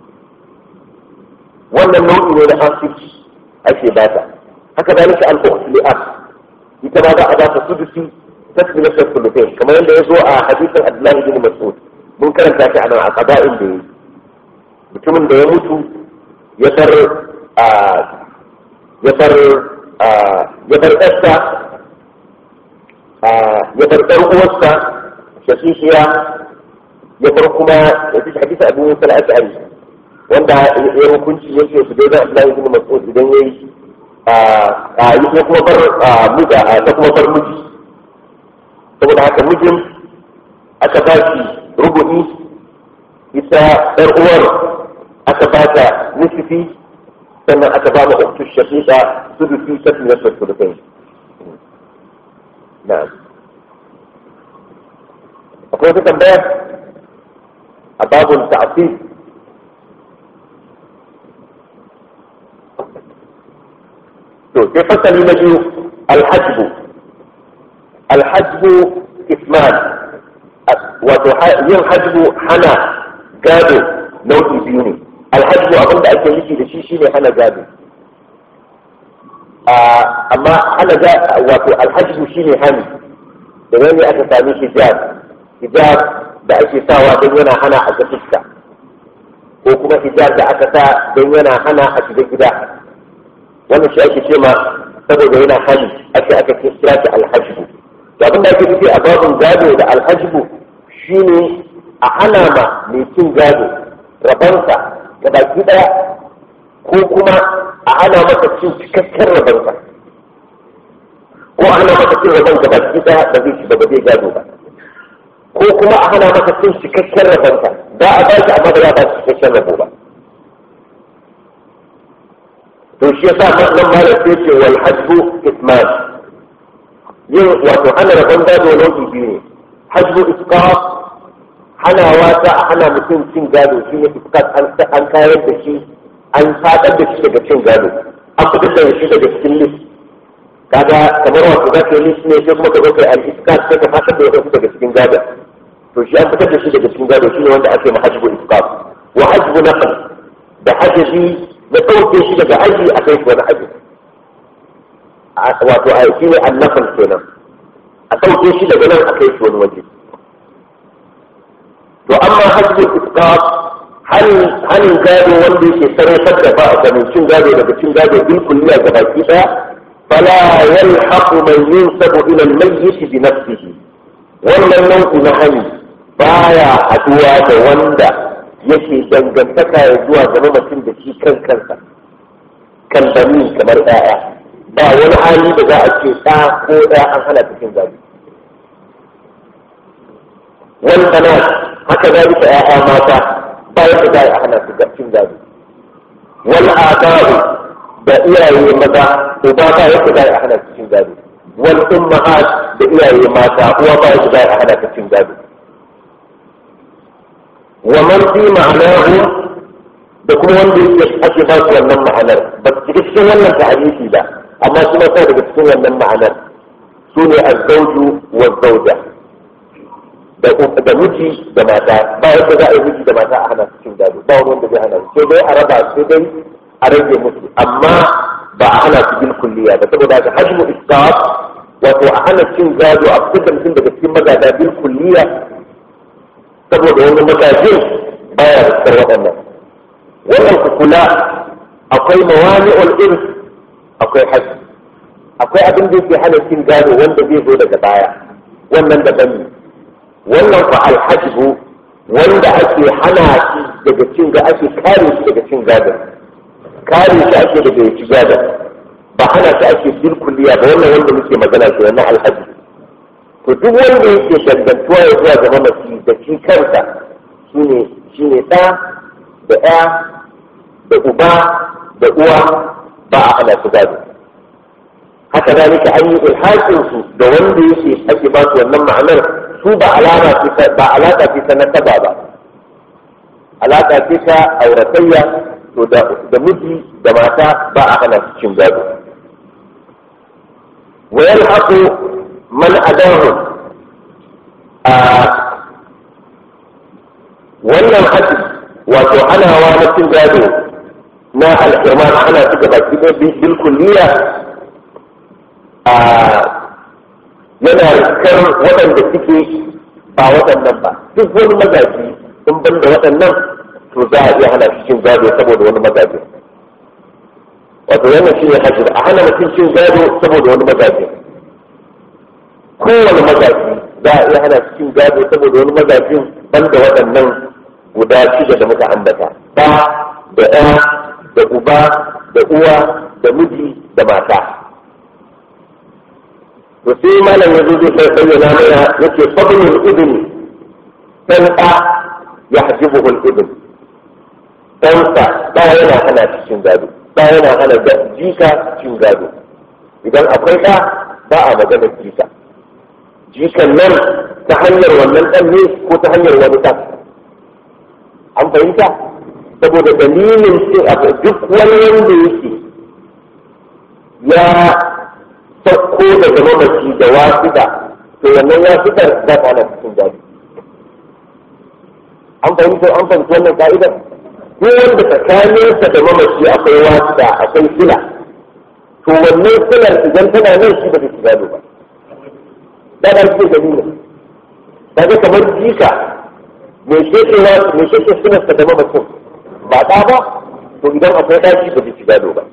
Speaker 1: wannan nau'i ne na asibiti ake ba ta haka zalika al'uktu li'am ita ma za a ba ta sudusi tasmilatar sulutai kamar yadda ya zo a hadisin abdullahi bin mas'ud mun karanta shi a nan a qada'in da mutumin da ya mutu ya bar ya bar ya bar ɗarsa ya bar ɗan uwarsa shakishiya ya bar kuma ya fi hadisa abu musa al-ash'ari wanda ya hukunci yake su daidai abdullahi bin mas'ud idan yayi a yi ta kuma bar muda ta kuma bar miji saboda haka mijin aka ba shi rubu'i ita ɗan uwar aka ba ta nisifi sannan aka ba ma uktu shafiqa sudufi tafi na sulukai na'am akwai wata tambaya a babun ta'asif to sai fasali na biyu alhajbu alhajbu isman wato yin hajbu hana gado nau'i biyu ne alhajbu abin da ake nufi da shi shine hana gado amma hana wato alhajbu shine hani da wani aka sami hijab hijab da ake sawa don yana hana a ga fuska ko kuma hijab da aka sa don yana hana a shiga gida wannan shi ake ce ma saboda yana hali ake aka kira shi alhajbu to abin da ake nufi a babin gado da alhajbu shine a hana ma mai cin gado rabansa ga baki daya ko kuma a hana masa cin cikakken rabansa ko a hana masa cin raban ga baki daya ba zai ci ba zai gado ba ko kuma a hana masa cin cikakken rabansa ba a ba shi amma ba za a ba shi cikakken rabo ba to shi yasa nan malam sai ce wal hajbu isman yin wato hana rabon gado nau'i biyu ne hajbu isqat hanawa ta a hana mutum cin gado shi ne isqat an kayar da shi an fadar da shi daga cin gado an fitar da shi daga cikin list kaga kamar wato za ka yi list ne sai kuma ka zo kai al isqat sai ka fadar da wasu daga cikin gado to shi an fitar da shi daga cikin gado shi ne wanda ake ma hajbu isqat wa hajbu naql da hajji da ɗauke shi daga aji a kai wani aji wato a shi ne annafan kenan a ɗauke shi daga nan a kai shi wani waje to amma hajjin isqat hanin gado wanda yake sarrafar da ba a ganin cin gado daga cin gado bil kulliya ga baki daya fala yalhaqu man yunsabu ila al-mayyit bi nafsihi wannan nau'i na hani baya haduwa da wanda yake dangantaka ya zuwa ga mamacin da shi kan kansa kan bani kamar ɗaya ba wani hali da za a ce ɗa ko ɗaya an hana cikin gado wani kana haka zalika ƴaƴa mata ba yadda za a hana su cikin gado wal abaru da iyaye maza uba ba yadda za a hana cikin gado wal ummahat da iyaye mata uwa ba yadda za a hana cikin gado wa man fi ma'anahu da kuma wanda yake ake ba su wannan ma'anar ba su cikin cikin wannan ta'arifi ba amma su ma daga cikin wannan ma'anar su ne azzauju wa zauja da miji da mata ba yadda za a yi miji da mata a hana su cin gado ba wani wanda zai hana su sai dai a raba sai dai a rage musu amma ba a hana su bil kulliya ba saboda haka hajmu isqat wato a hana cin gado a fitar da mutum daga cikin magada bil kulliya saboda wani magajin baya riskar waɗannan wannan ku kula akwai mawani'ul irs akwai hajji akwai abin da yake hana cin gado wanda zai zo daga baya wannan daban ne wannan fa alhajbu wanda ake hana shi daga cin ga ake kare shi daga cin gado kare shi ake daga ya ci gado ba hana shi ake bil kulliya ba wannan wanda muke magana ke wannan alhaji to duk wanda yake dangantuwa ya zuwa ga mamaci da shi kansa shine shine ɗa da ɗa da uba da uwa ba a hana su gado haka zalika an yi ilhakin su da wanda yake ake ba su wannan ma'anar su ba alama ce ba alaka ce ta nasaba ba alaka ce ta auratayya to da miji da mata ba a hana su cin gado wa yalhaqu man adahu a wannan hadisi wato hanawa na cin gado na al'irman ana su gaba bil kulliya a yana rikar waɗanda suke ba waɗannan ba duk wani magaji in ban da waɗannan to za a iya hana shi cin gado saboda wani magaji wato wannan shi ne hajji a hana mutum cin gado saboda wani magaji kowane magaji za a iya hana shi cin gado saboda wani magajin ban da waɗannan guda shida da muka ambata ba da ɗaya da uba da uwa da miji da mata to sai malam ya zo zai bayyana mana yake fadlul ibn dan da ya hajibuhu al-ibn dan sa da yana hana cikin gado da yana hana da jika cikin gado idan akwai da ba a magana jika jikan nan ta hanyar wannan dan ne ko ta hanyar wani dan an fahimta saboda dalilin duk wani wanda yake ya sauko daga mamaci da wasuɗa to wannan wasuɗar za ta hana cikin gado an fahimta an fahimta wannan ka'idar ko wanda tsakaninsa da mamaci akwai wasuɗa akwai sila to wannan silar idan tana nan shi ba zai ci gado ba da ba shi dalilin kaga kamar jika me sheke me sheke silarsa da mamacin ba ɗa ba to idan akwai ɗaki ba zai ci gado ba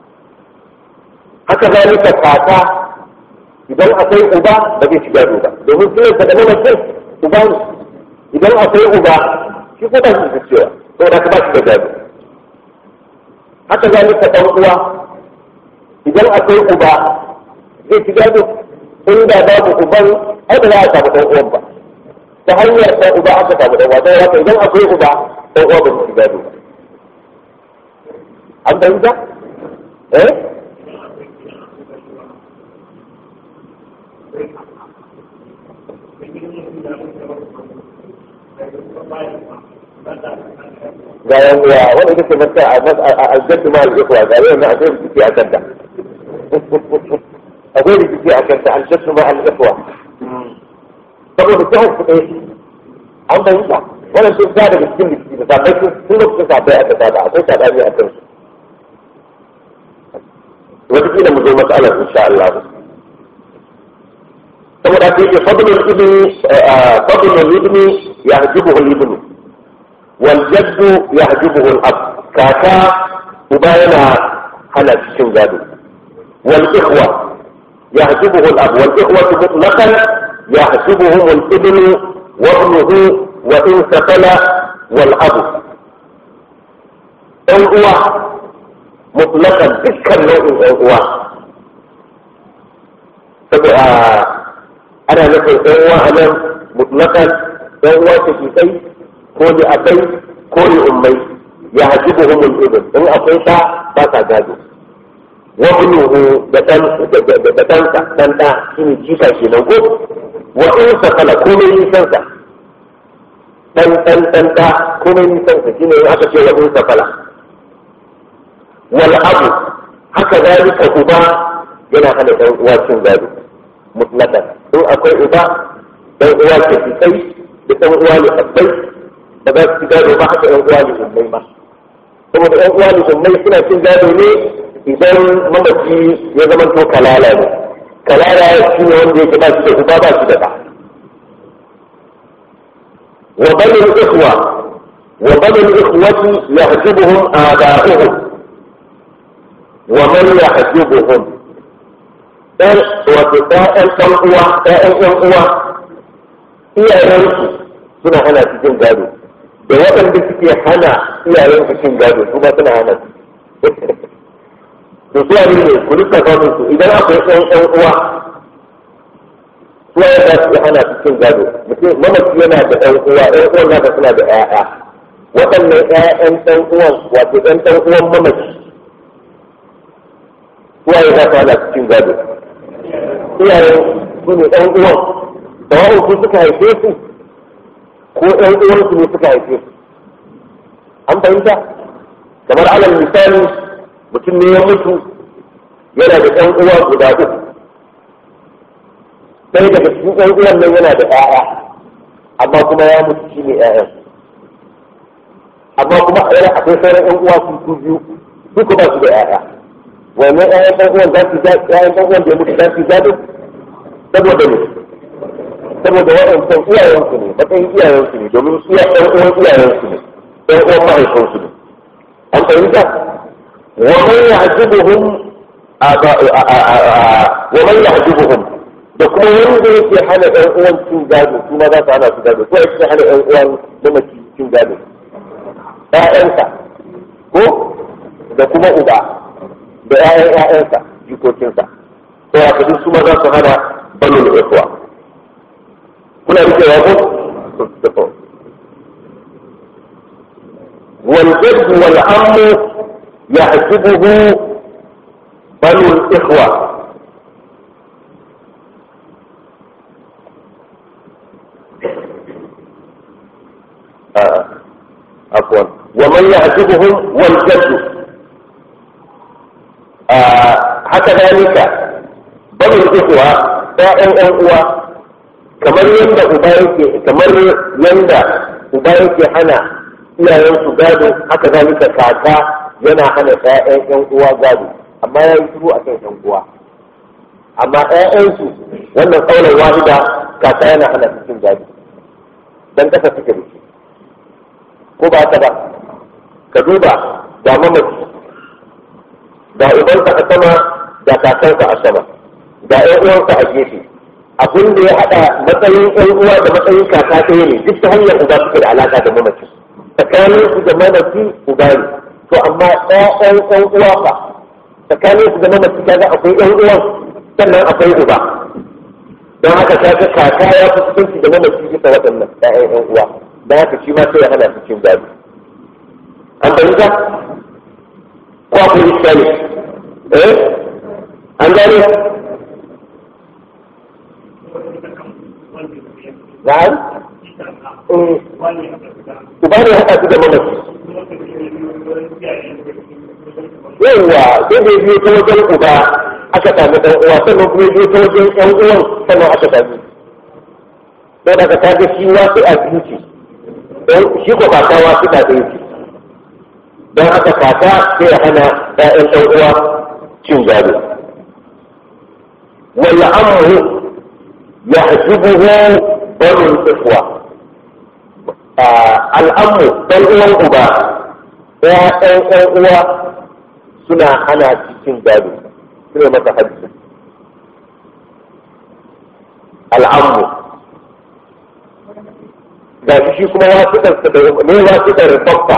Speaker 1: haka zalika kaka idan akwai uba ba zai ci gado ba domin sunan sa da mamacin uba ne idan akwai uba shi ko ba shi da cewa to da ba shi da gado haka zalika ɗan uwa idan akwai uba zai ci gado inda babu uban ai ba za a samu ɗan uwan ba ta hanyar ɗan uba aka samu ɗan uwa don haka idan akwai uba ɗan uwa ba su ci gado ba an fahimta eh ga yan uwa wanda ita ce mata a aljaddu ma al-ikhwa ga yau na akwai rikici a kanta akwai rikici a kanta aljaddu ma al-ikhwa saboda ta hukku ɗaya an fahimta wannan sun ta daga cikin rikici da sabai sun lokacin sabai a kasa da akwai sabani a kansu wataƙila mu zo matsalar insha Allah saboda haka yake fadlul ibni fadlul ibni yahjibuhu al-ibnu wal jaddu yahjibuhu al-ab kaka uba yana hana cikin gado wal ikhwa yahjibuhu al-ab wal ikhwatu mutlaqan yahjibuhum al-ibnu wa ibnuhu wa in safala wal abu ɗan uwa mutlakan dukkan nau'in ɗan uwa saboda ana nufin ɗan uwa a nan mutlakan ɗan uwa ta kai ko da abai ko da ummai ya haji buhumul ibn in akwai ɗa ba sa gado wa ibnuhu da ɗan da ɗansa ɗan ɗa shine jika kenan ko wa in sakala komai nisansa ɗan ɗan ɗan ɗa komai nisansa shine in aka ce wa in sakala wal abu haka zalika uba yana hana ɗan uwa cin gado mutlaqan in akwai uba ɗan uwa ke kai da ɗan uwa ne abbai ba za su ci gado ba haka ɗan uwa ne ummai ba saboda ɗan uwa ne ummai suna cin gado ne idan mamaci ya zama to kalala ne kalala shi ne wanda yake ba shi da uba ba shi da ɗa wa bani ikhwa wa bani ikhwati yahjubuhum aba'uhum wa man yahjubuhum ɗan wato ɗayan ɗan uwa ɗayan ɗan uwa iyayensu suna hana su jin gado da waɗanda suke hana iyayensu cin gado su ma suna hana su to su ne ne ku rika samun su idan akwai ɗan ɗan uwa su ya za su hana su cin gado mutum mamaci yana da ɗan uwa ɗan uwan nasa suna da ƴaƴa waɗannan ƴaƴan ɗan uwan wato ɗan ɗan uwan mamaci su ya za su hana su cin gado iyayen su ne ɗan uwan da wa'in su suka haife su ko ɗan uwansu ne suka haife su an fahimta kamar alal misali mutum ne ya mutu yana da ɗan uwa guda uku sai daga cikin ɗan uwan nan yana da ƴaƴa amma kuma ya mutu shi ne ƴaƴan amma kuma yana akwai sauran ɗan uwa su su biyu su ba su da ƴaƴa wannan ƴaƴan ɗan uwan za su ƴaƴan ɗan uwan da ya mutu za su gado saboda ne saboda waɗancan iyayensu ne matsayin iyayensu ne domin iya ɗan uwan iyayensu ne ɗan uwan mahaifinsu ne an fahimta wa man ya'jibuhum wa man ya'jibuhum da kuma wanda yake hana ɗan uwan cin gado su ma za su hana su gado ko yake hana ɗan uwan mamaci cin gado ƴaƴansa ko da kuma uba da ƴaƴan ƴaƴansa jikokinsa to haka duk su ma za su hana banu da ikhwa kuna rikewa ko والجد والعم يحجبه بنو الإخوة آه. عفوا ومن يحجبهم والجد آه. حتى ذلك بنو الإخوة ‘ya'yan ‘yan uwa kamar yadda uba yake kamar yadda uba yake hana iyayensu gado haka zalika kaka yana hana ‘ya'yan ‘yan uwa gado amma ya yi shiru a kan ‘yan uwa amma ‘ya'yansu wannan kaunar wahida kaka yana hana su cin gado dan kasa suke da shi ko ba ta ba ka duba ga mamaci ga ubansa a sama da kakansa a sama ga ‘yan uwansa a gefe abin da ya haɗa matsayin ‘yan uwa da matsayin kaka ɗaya ne duk ta hanyar uba suke da alaƙa da mamaci tsakanin su da mamaci uba ne to amma ɗayan ɗan uwa fa tsakanin su da mamaci kaga akwai ɗan uwan sannan akwai uba don haka kaga kaka ya fi kusanci da mamaci bisa waɗannan ɗayan ɗan uwa don haka shi ma sai ya hana su cin gado an fahimta ko akwai iskali eh an gane na'am uba ne haka su da mamaci yawwa sai da biyo ta wajen uba aka sami ɗan uwa sannan kuma biyo ta wajen ɗan uwan sannan aka sami sai daga ta ga shi wasu a biyu ce shi ko kaka wasu da ɗaya ce don haka kaka sai ya hana ɗayan ɗan uwa cin gado wala amru ya hasibuhu banu ikhwa al'ammu ɗan uwan uba ɗayan ɗan uwa suna hana cikin gado suna masa hajji al'ammu ga shi kuma wasu da ne wasu da babba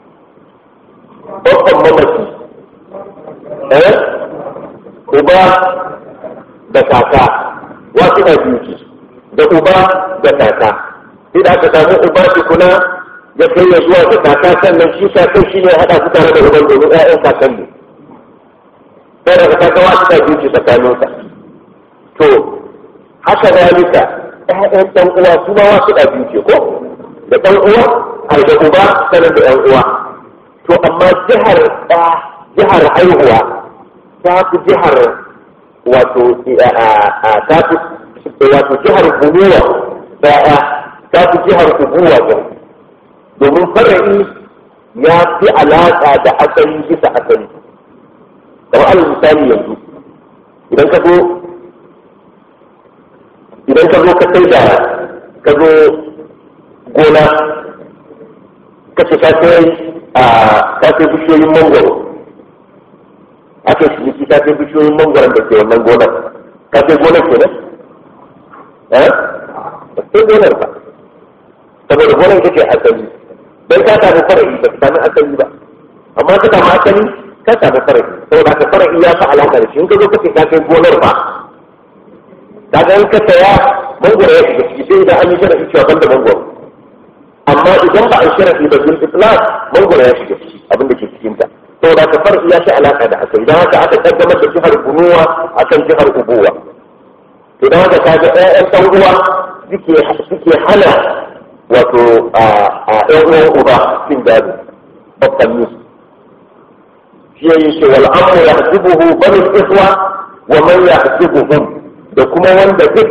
Speaker 1: babban mamaci eh uba da kaka wasu da biyu da uba da kaka sai da aka samu uba tukuna ya kai ya zuwa ga kaka sannan shi kakan shi ne haɗa su tare da uban domin ƴaƴan kakan ne sai daga kaka wasu da biyu ce tsakaninsa to haka zalika ƴaƴan ɗan uwa su ma wasu da biyu ce ko da ɗan uwa har da uba sanar da ɗan uwa to amma jihar ɗa jihar haihuwa ta fi jihar wato ta fi wato jihar bunuwa ɗaya ta fi jihar ubuwa ɗin domin fara'i ya fi alaƙa da asali bisa asali kamar alal misali yanzu idan ka zo idan ka zo ka sai da ka zo gona kace ka kai a ka kai bishiyoyin mangoro aka shi ki ka kai bishiyoyin mangoron da ke wannan gonar ka kai gonar ke nan eh ba sai gonar ba saboda gonar kake asali dan ka samu fara'i ba ka samu asali ba amma ka samu asali ka samu fara'i saboda ka fara'i ya fi alaƙa da shi in ka zo kace ka kai gonar ba ka ga in ka saya mangoro ya shiga ciki sai idan an yi sharafi cewa ban da mangoro amma idan ba a yi sharafi ba bil islam mangoro ya shiga ciki abin da ke cikin ta saboda ka fara'i ya fi alaƙa da asali idan haka aka kaddamar da jihar bunuwa akan jihar ubuwa idan haka ka ga ɗayan ɗan uwa suke hana wato a ɗan uwan uba cin gado babban nusu shi ya yi ce wal amru ya hasibuhu bani ihwa wa man ya hasibuhum da kuma wanda duk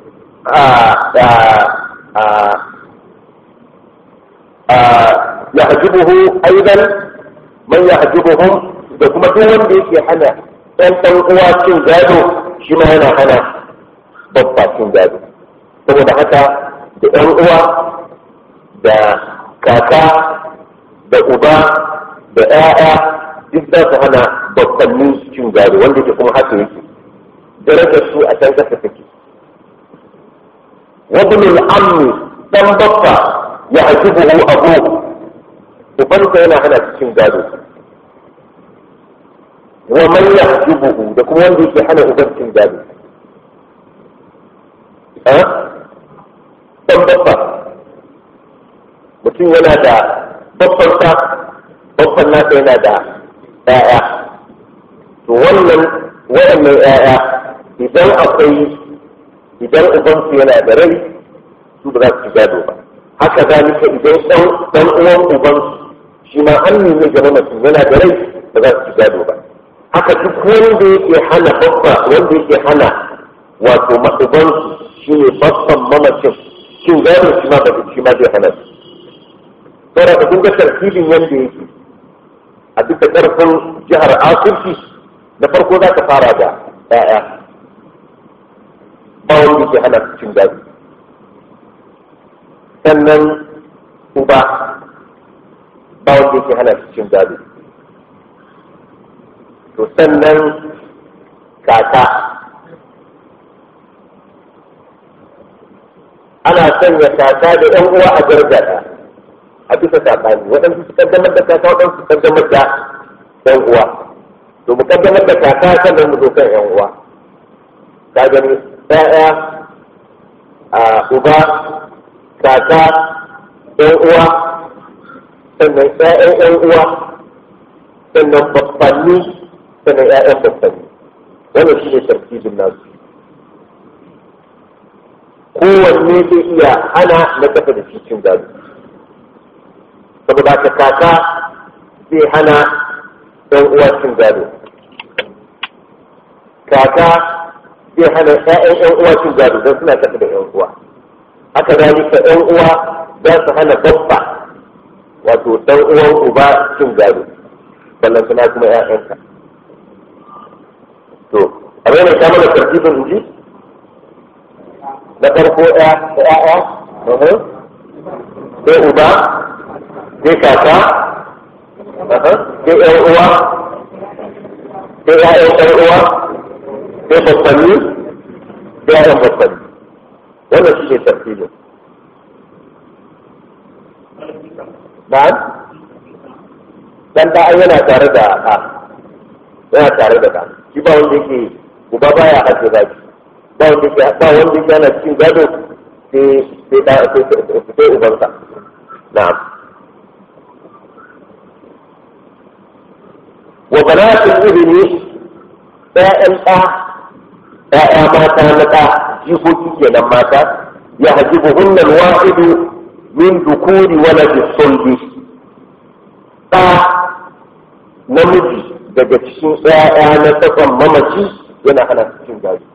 Speaker 1: ya hasibuhu aidan man ya hasibuhum da kuma duk wanda yake hana ɗan ɗan uwa cin gado shi ma yana hana babba cin gado saboda haka da ɗan uwa da kaka da uba da ‘ya'ya duk za su hana babbanni cin gado wanda ke kuma haka yake darajar su a can kasa take wabnul ammi dan babba ya ajibuhu abu ubansa yana hana cin gado wa man ya ajibuhu da kuma wanda yake hana uban cin gado dan babba mutum yana da babbansa babban nasa yana da ‘ya'ya to wannan waɗannan ‘ya'ya idan akwai idan ubansu yana da rai su ba za su ci gado ba haka zalika idan ɗan uwan ubansu shi ma an nemi ga mamacin yana da rai ba za su ci gado ba haka duk wanda yake hana babba wanda yake hana wato ubansu shi ne babban mamacin cin gado shi ma ba shi ma zai hana su saboda ka kunga tartibin yadda yake a duk da ƙarfin jihar asirci na farko za ka fara da ‘ya'ya ba wanda ke hana cin gado sannan uba ba wanda ke hana cin gado to sannan kaka ana sanya kaka da ‘yan uwa a gargada a bisa saɓani waɗansu su kaddamar da kaka waɗansu su kaddamar da ɗan uwa to mu kaddamar da kaka sannan mu zo kan ƴan uwa ka gani ɗaya a uba kaka ɗan uwa sannan ƴaƴan ƴan uwa sannan babbanni sannan ƴaƴan babbanni wannan shi ne tartibin nasu kowanne zai iya hana na kafa da cikin gado saboda ka kaka zai hana ɗan uwa cin gado kaka zai hana ƴaƴan ƴan uwa cin gado don suna tafi da ƴan uwa haka zalika ƴan uwa za su hana babba wato ɗan uwan uba cin gado ballan suna kuma ƴaƴanka to a mai ta mana tartibin inji na farko ɗaya da ƴaƴa sai uba sai kaka sai yan uwa sai ya'yan yan uwa sai babbanni sai ya'yan babbanni wannan shi ne tafsirin na'am dan da an yana tare da a yana tare da ka shi ba wanda yake uba baya hace zaki ba wanda yake ba wanda yake yana cikin gado sai sai sai ubansa na'am wa banatul ibni ƴaƴan ɗa ƴaƴa mata na ɗa jikoki kenan mata ya hajibu hunnal wahidu min dukuri waladi sulbi ɗa namiji daga cikin ƴaƴa na tsakon mamaci yana hana cikin gari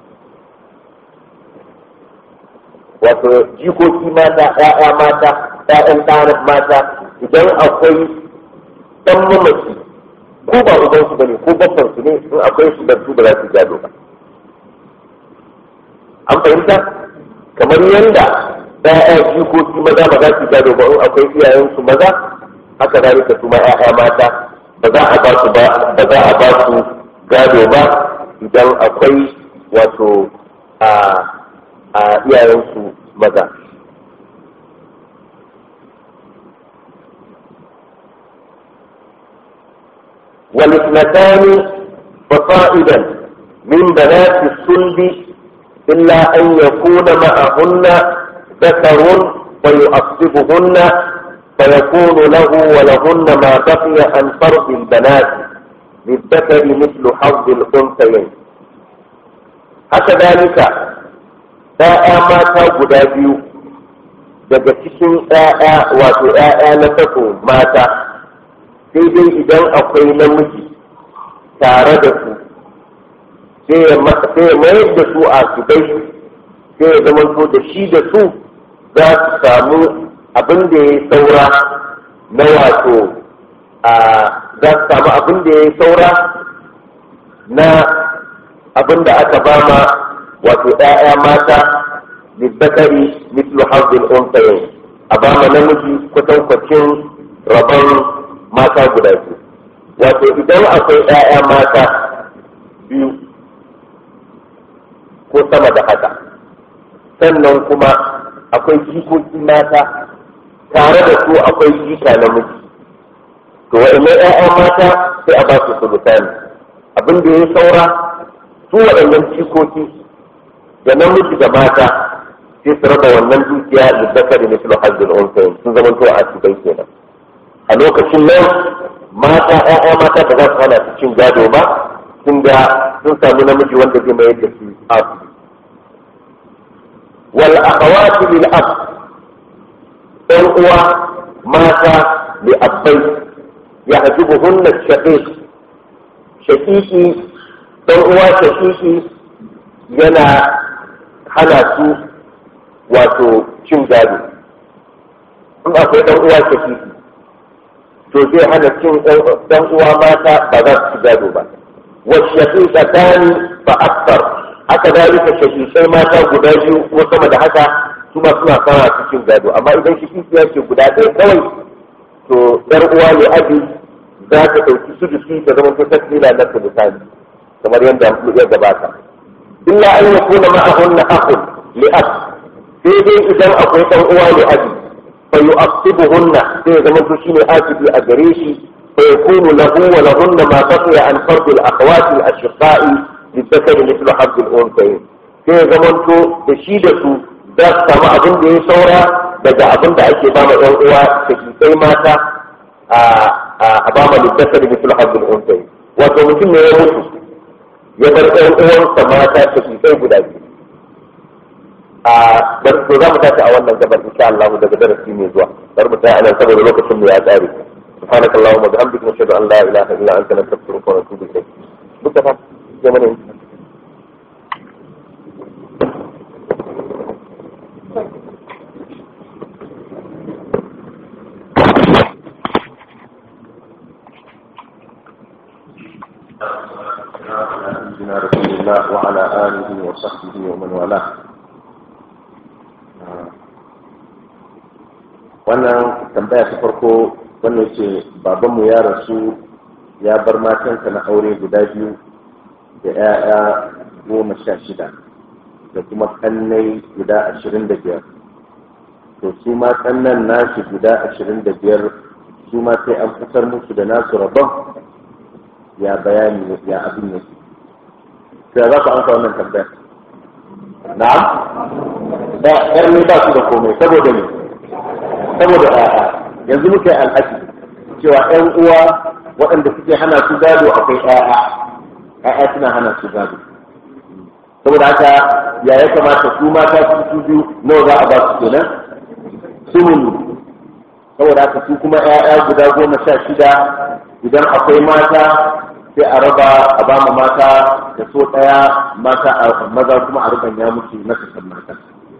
Speaker 1: wato jikoki mata ƴaƴa mata ƴaƴan ɗa mata idan akwai ɗan mamaci ko ba uban su bane ko babban su ne in akwai su da su ba za su gado ba an fahimta kamar yanda ɗaya jikoki maza ba za su gado ba in akwai iyayen su maza haka zalika su ma ƴaƴa mata ba za a ba su ba ba za a ba su gado ba idan akwai wato a a iyayensu maza والاثنتان فصائدا من بنات الصلب إلا أن يكون معهن ذكر فيؤصبهن فيكون له ولهن ما بقي عن فرض البنات للذكر مثل حظ الأنثيين هكذلك ‘ya'ya mata guda biyu daga cikin ‘ya'ya wato ‘ya'ya na tako mata sai dai idan akwai namiji tare da su sai ya mayar da su a subai sai ya zama da shi da su za su samu abin da ya saura na wato a za su samu abin da ya saura na abin da aka bama wato ‘ya'ya mata lizzakari mislu hazin unsayin a bama namiji kwatankwacin rabon mata guda biyu wato idan akwai ‘ya'ya mata biyu ko sama da haka sannan kuma akwai jikoki mata tare da su akwai jika namiji to wa'annan ‘ya'ya mata sai a ba su sulusani abin da ya saura su waɗannan jikoki da namiji da mata sai su raba wannan dukiya da zakari na filo hajjin unsayin sun zama to a cikin kenan a lokacin nan mata ‘ya'ya mata ba za su hana su cin gado ba sun ga sun sami namiji wanda zai mayar da su abu wal akhawati lil ab ɗan uwa mata li abbai ya hajibuhunna shaqiq shaqiqi ɗan uwa shaqiqi yana hana su wato cin gado in akwai ɗan uwa shaqiqi to zai hana cin ɗan uwa mata ba za su ci gado ba والشقيقتان فأكثر haka zalika shaqiqai mata guda biyu ko sama da haka su ma suna fara cikin gado amma idan shaqiqiya ce guda ɗaya kawai to yar uwa ne abi za ta ɗauki sudusi ta zama ta tasmila na sulusani kamar yadda ya gabata illa an yakuna ma'ahunna akhun li ab sai dai idan akwai ɗan uwa ne abi fa yu'aqibuhunna sai ya zama to shine asibi a gare shi فيكون له ولهن ما بقي عن فرض الاخوات الاشقاء للذكر مثل حظ الانثيين sai zamanto da shi da su za su samu abin da ya saura daga abin da ake bama yan uwa da kisai mata a bama littafin misal hazzul unsayi wato mutum ne ya mutu ya bar yan uwansa mata da kisai guda biyu a bar to za mu tashi a wannan gabar insha Allah daga darasi mai zuwa bar mu tsaya anan saboda lokacin mu ya tsare سبحانك اللهم وبحمدك نشهد ان لا اله الا انت نستغفرك ونتوب اليك مصطفى زمن انت سيدنا رسول الله وعلى اله وصحبه ومن والاه wannan tambaya ta farko wannan ce babanmu ya rasu ya bar matansa na aure guda biyu da 'ya'ya goma sha shida da kuma kannai guda ashirin da biyar to su ma kannan nashi guda ashirin da biyar su ma sai an fitar musu da nasu rabon ya bayani ya abin yake sai za ku amsa wannan tambaya na'am da ƙarni ba su da komai saboda ne saboda a'a yanzu muka yi alhaji cewa ‘yan uwa waɗanda suke hana su gado akwai ‘ya'ya ‘ya'ya suna hana su gado saboda haka ya ya kamata su mata su su biyu nawa za a ba su kenan sumuni saboda haka su kuma ‘ya'ya guda goma sha shida idan akwai mata sai a raba a ba ma mata da so ɗaya mata maza kuma a rubanya musu na kasan mata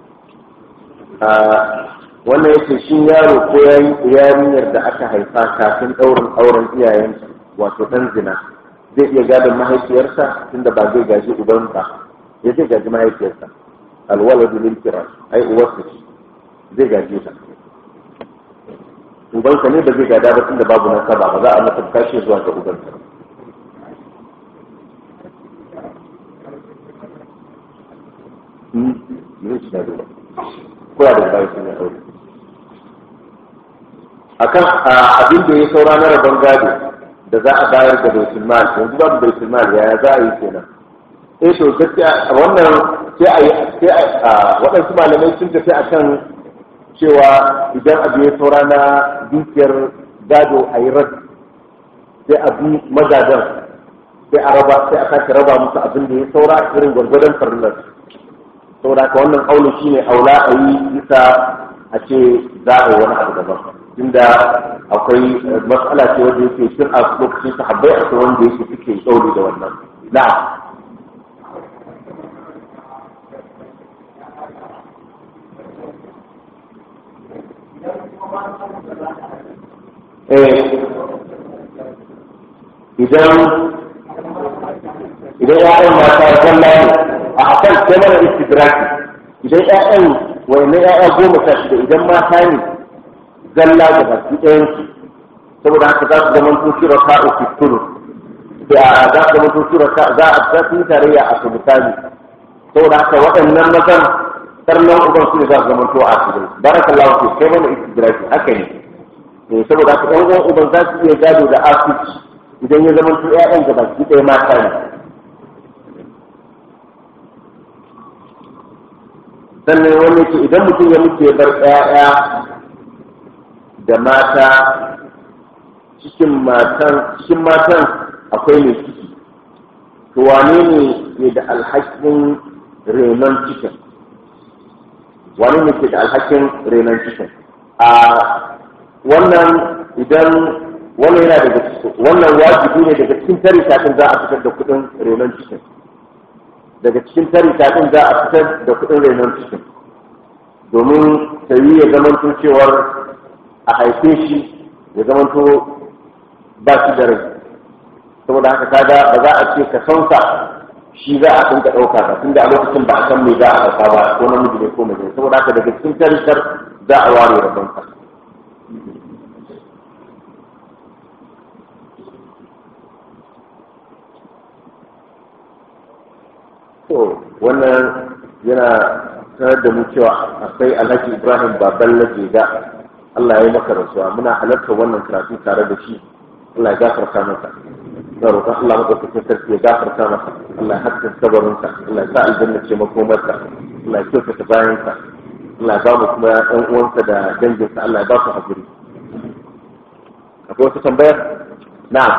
Speaker 1: wannan yake shi yaro ko yarinyar da aka haifa kafin ɗaurin auren iyayensu wato ɗan zina zai iya gadon mahaifiyarsa tunda ba zai gaji uban ba ya zai gaji mahaifiyarsa alwaladu lil kiras ai uwarsa ce zai gaji ta ubansa ne ba zai gada ba tunda babu nasaba ba za a masa tashi zuwa ga ubansa kula da bayan sun yi aure akan abin da ya saura na rabon gado da za a bayar da baitul mal yanzu babu baitul mal yaya za a yi kenan eh to gaskiya wannan sai a yi sai a waɗansu malamai sun tafi akan cewa idan abu ya saura na dukiyar gado a yi rad sai a bi magadan sai a raba sai a sake raba musu abin da ya saura irin gwargwadon farillar saboda haka wannan aulu shine aula a yi bisa a ce za a yi wani abu daban inda akwai matsala ce wanda yake shir a lokacin sahabbai akwai wanda yake suke tsauri da wannan na'am idan idan ya'yan mata zalla ne a hakan sai mana istidraki idan ya'yan wani ya'ya goma sha shida idan mata ne zalla da baki ɗayan su saboda haka za su zama to shira ta uku turu da za su zama to shira ta za a za su yi tarayya a sultani saboda haka waɗannan mazan sarnan uban su ne za su zama to a cikin barakallahu fi sai mana istidraki haka ne saboda haka ɗan uwan uban za su iya gado da asibiti idan ya zama ƴaƴan da baki ɗaya mata ne sannan wani ce idan mutum ya mutu ya bar ƴaƴa da mata cikin matan cikin matan akwai mai ciki to wane ne ke da alhakin renon cikin wane ne ke da alhakin renon cikin a wannan idan wannan yana daga wannan wajibi ne daga cikin tarika din za a fitar da kudin renon cikin daga cikin tarika din za a fitar da kudin renon cikin domin sayi ya zamanto cewar a haife shi ya zamanto ba shi da rai saboda haka kaga ba za a ce ka sansa shi za a dinka ɗauka ba tunda a lokacin ba a san me za a ɗauka ba ko namiji ne ko mace saboda haka daga cikin tarikar za a ware rabon ka to wannan yana sanar da mu cewa akwai alhaji ibrahim baban ga Allah ya yi maka rasuwa muna halarta wannan karatu tare da shi Allah ya gafarta masa na roƙon Allah madaukakin sarki ya gafarta masa Allah ya haskaka kabarinsa Allah ya sa aljanna ce makomarsa Allah ya kyautata bayansa Allah ya ba mu kuma ɗan uwansa da danginsa Allah ya ba su hakuri akwai wata tambayar na'am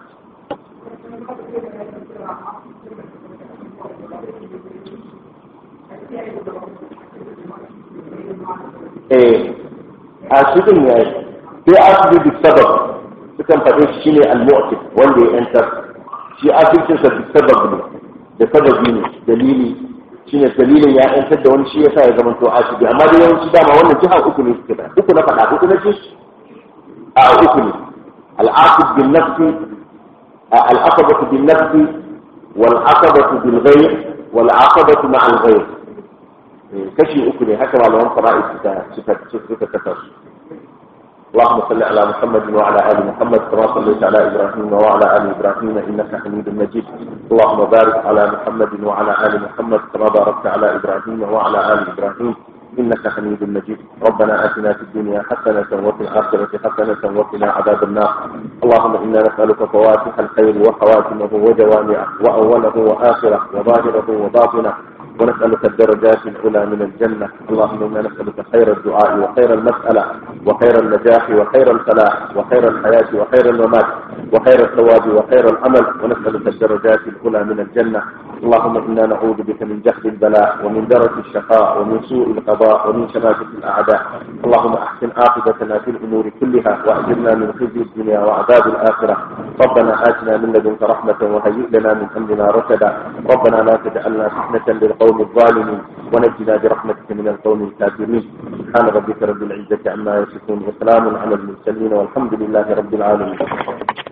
Speaker 1: eh a shi din ya yi sai asibiti sabab sukan faɗe shi shine al-mu'tif wanda ya yantar shi asibitin sa bi sabab ne da sababi ne dalili shine dalilin ya yantar da wani shi yasa ya zama to asibi amma da yawanci dama wannan jiha uku ne suke da uku na faɗa uku na ce a uku ne al-asib bin nafsi al-aqabatu bin nafsi wal aqabatu bil ghayr wal aqabatu ma'a al-ghayr kashi uku ne haka malaman fara'i suka suka suka kasa su اللهم صل على محمد وعلى ال محمد كما صليت على ابراهيم وعلى ال ابراهيم انك حميد مجيد اللهم بارك على محمد وعلى ال محمد كما باركت على ابراهيم وعلى ال ابراهيم انك حميد مجيد ربنا اتنا في الدنيا حسنه وفي الاخره حسنه وقنا عذاب النار اللهم انا نسالك فواتح الخير وخواتمه وجوامعه واوله واخره وظاهره وباطنه ونسألك الدرجات العلى من الجنة اللهم إنا نسألك خير الدعاء وخير المسألة وخير النجاح وخير الفلاح وخير الحياة وخير الممات وخير الثواب وخير العمل ونسألك الدرجات العلى من الجنة اللهم إنا نعوذ بك من جهد البلاء ومن درك الشقاء ومن سوء القضاء ومن شماتة الأعداء اللهم أحسن عاقبتنا في الأمور كلها وأجرنا من خزي الدنيا وعذاب الآخرة ربنا آتنا من لدنك رحمة وهيئ لنا من أمرنا رشدا ربنا لا تجعلنا فتنة للقوم الظالمين ونجنا برحمتك من القوم الكافرين سبحان ربك رب العزة عما يصفون وسلام على المرسلين والحمد لله رب العالمين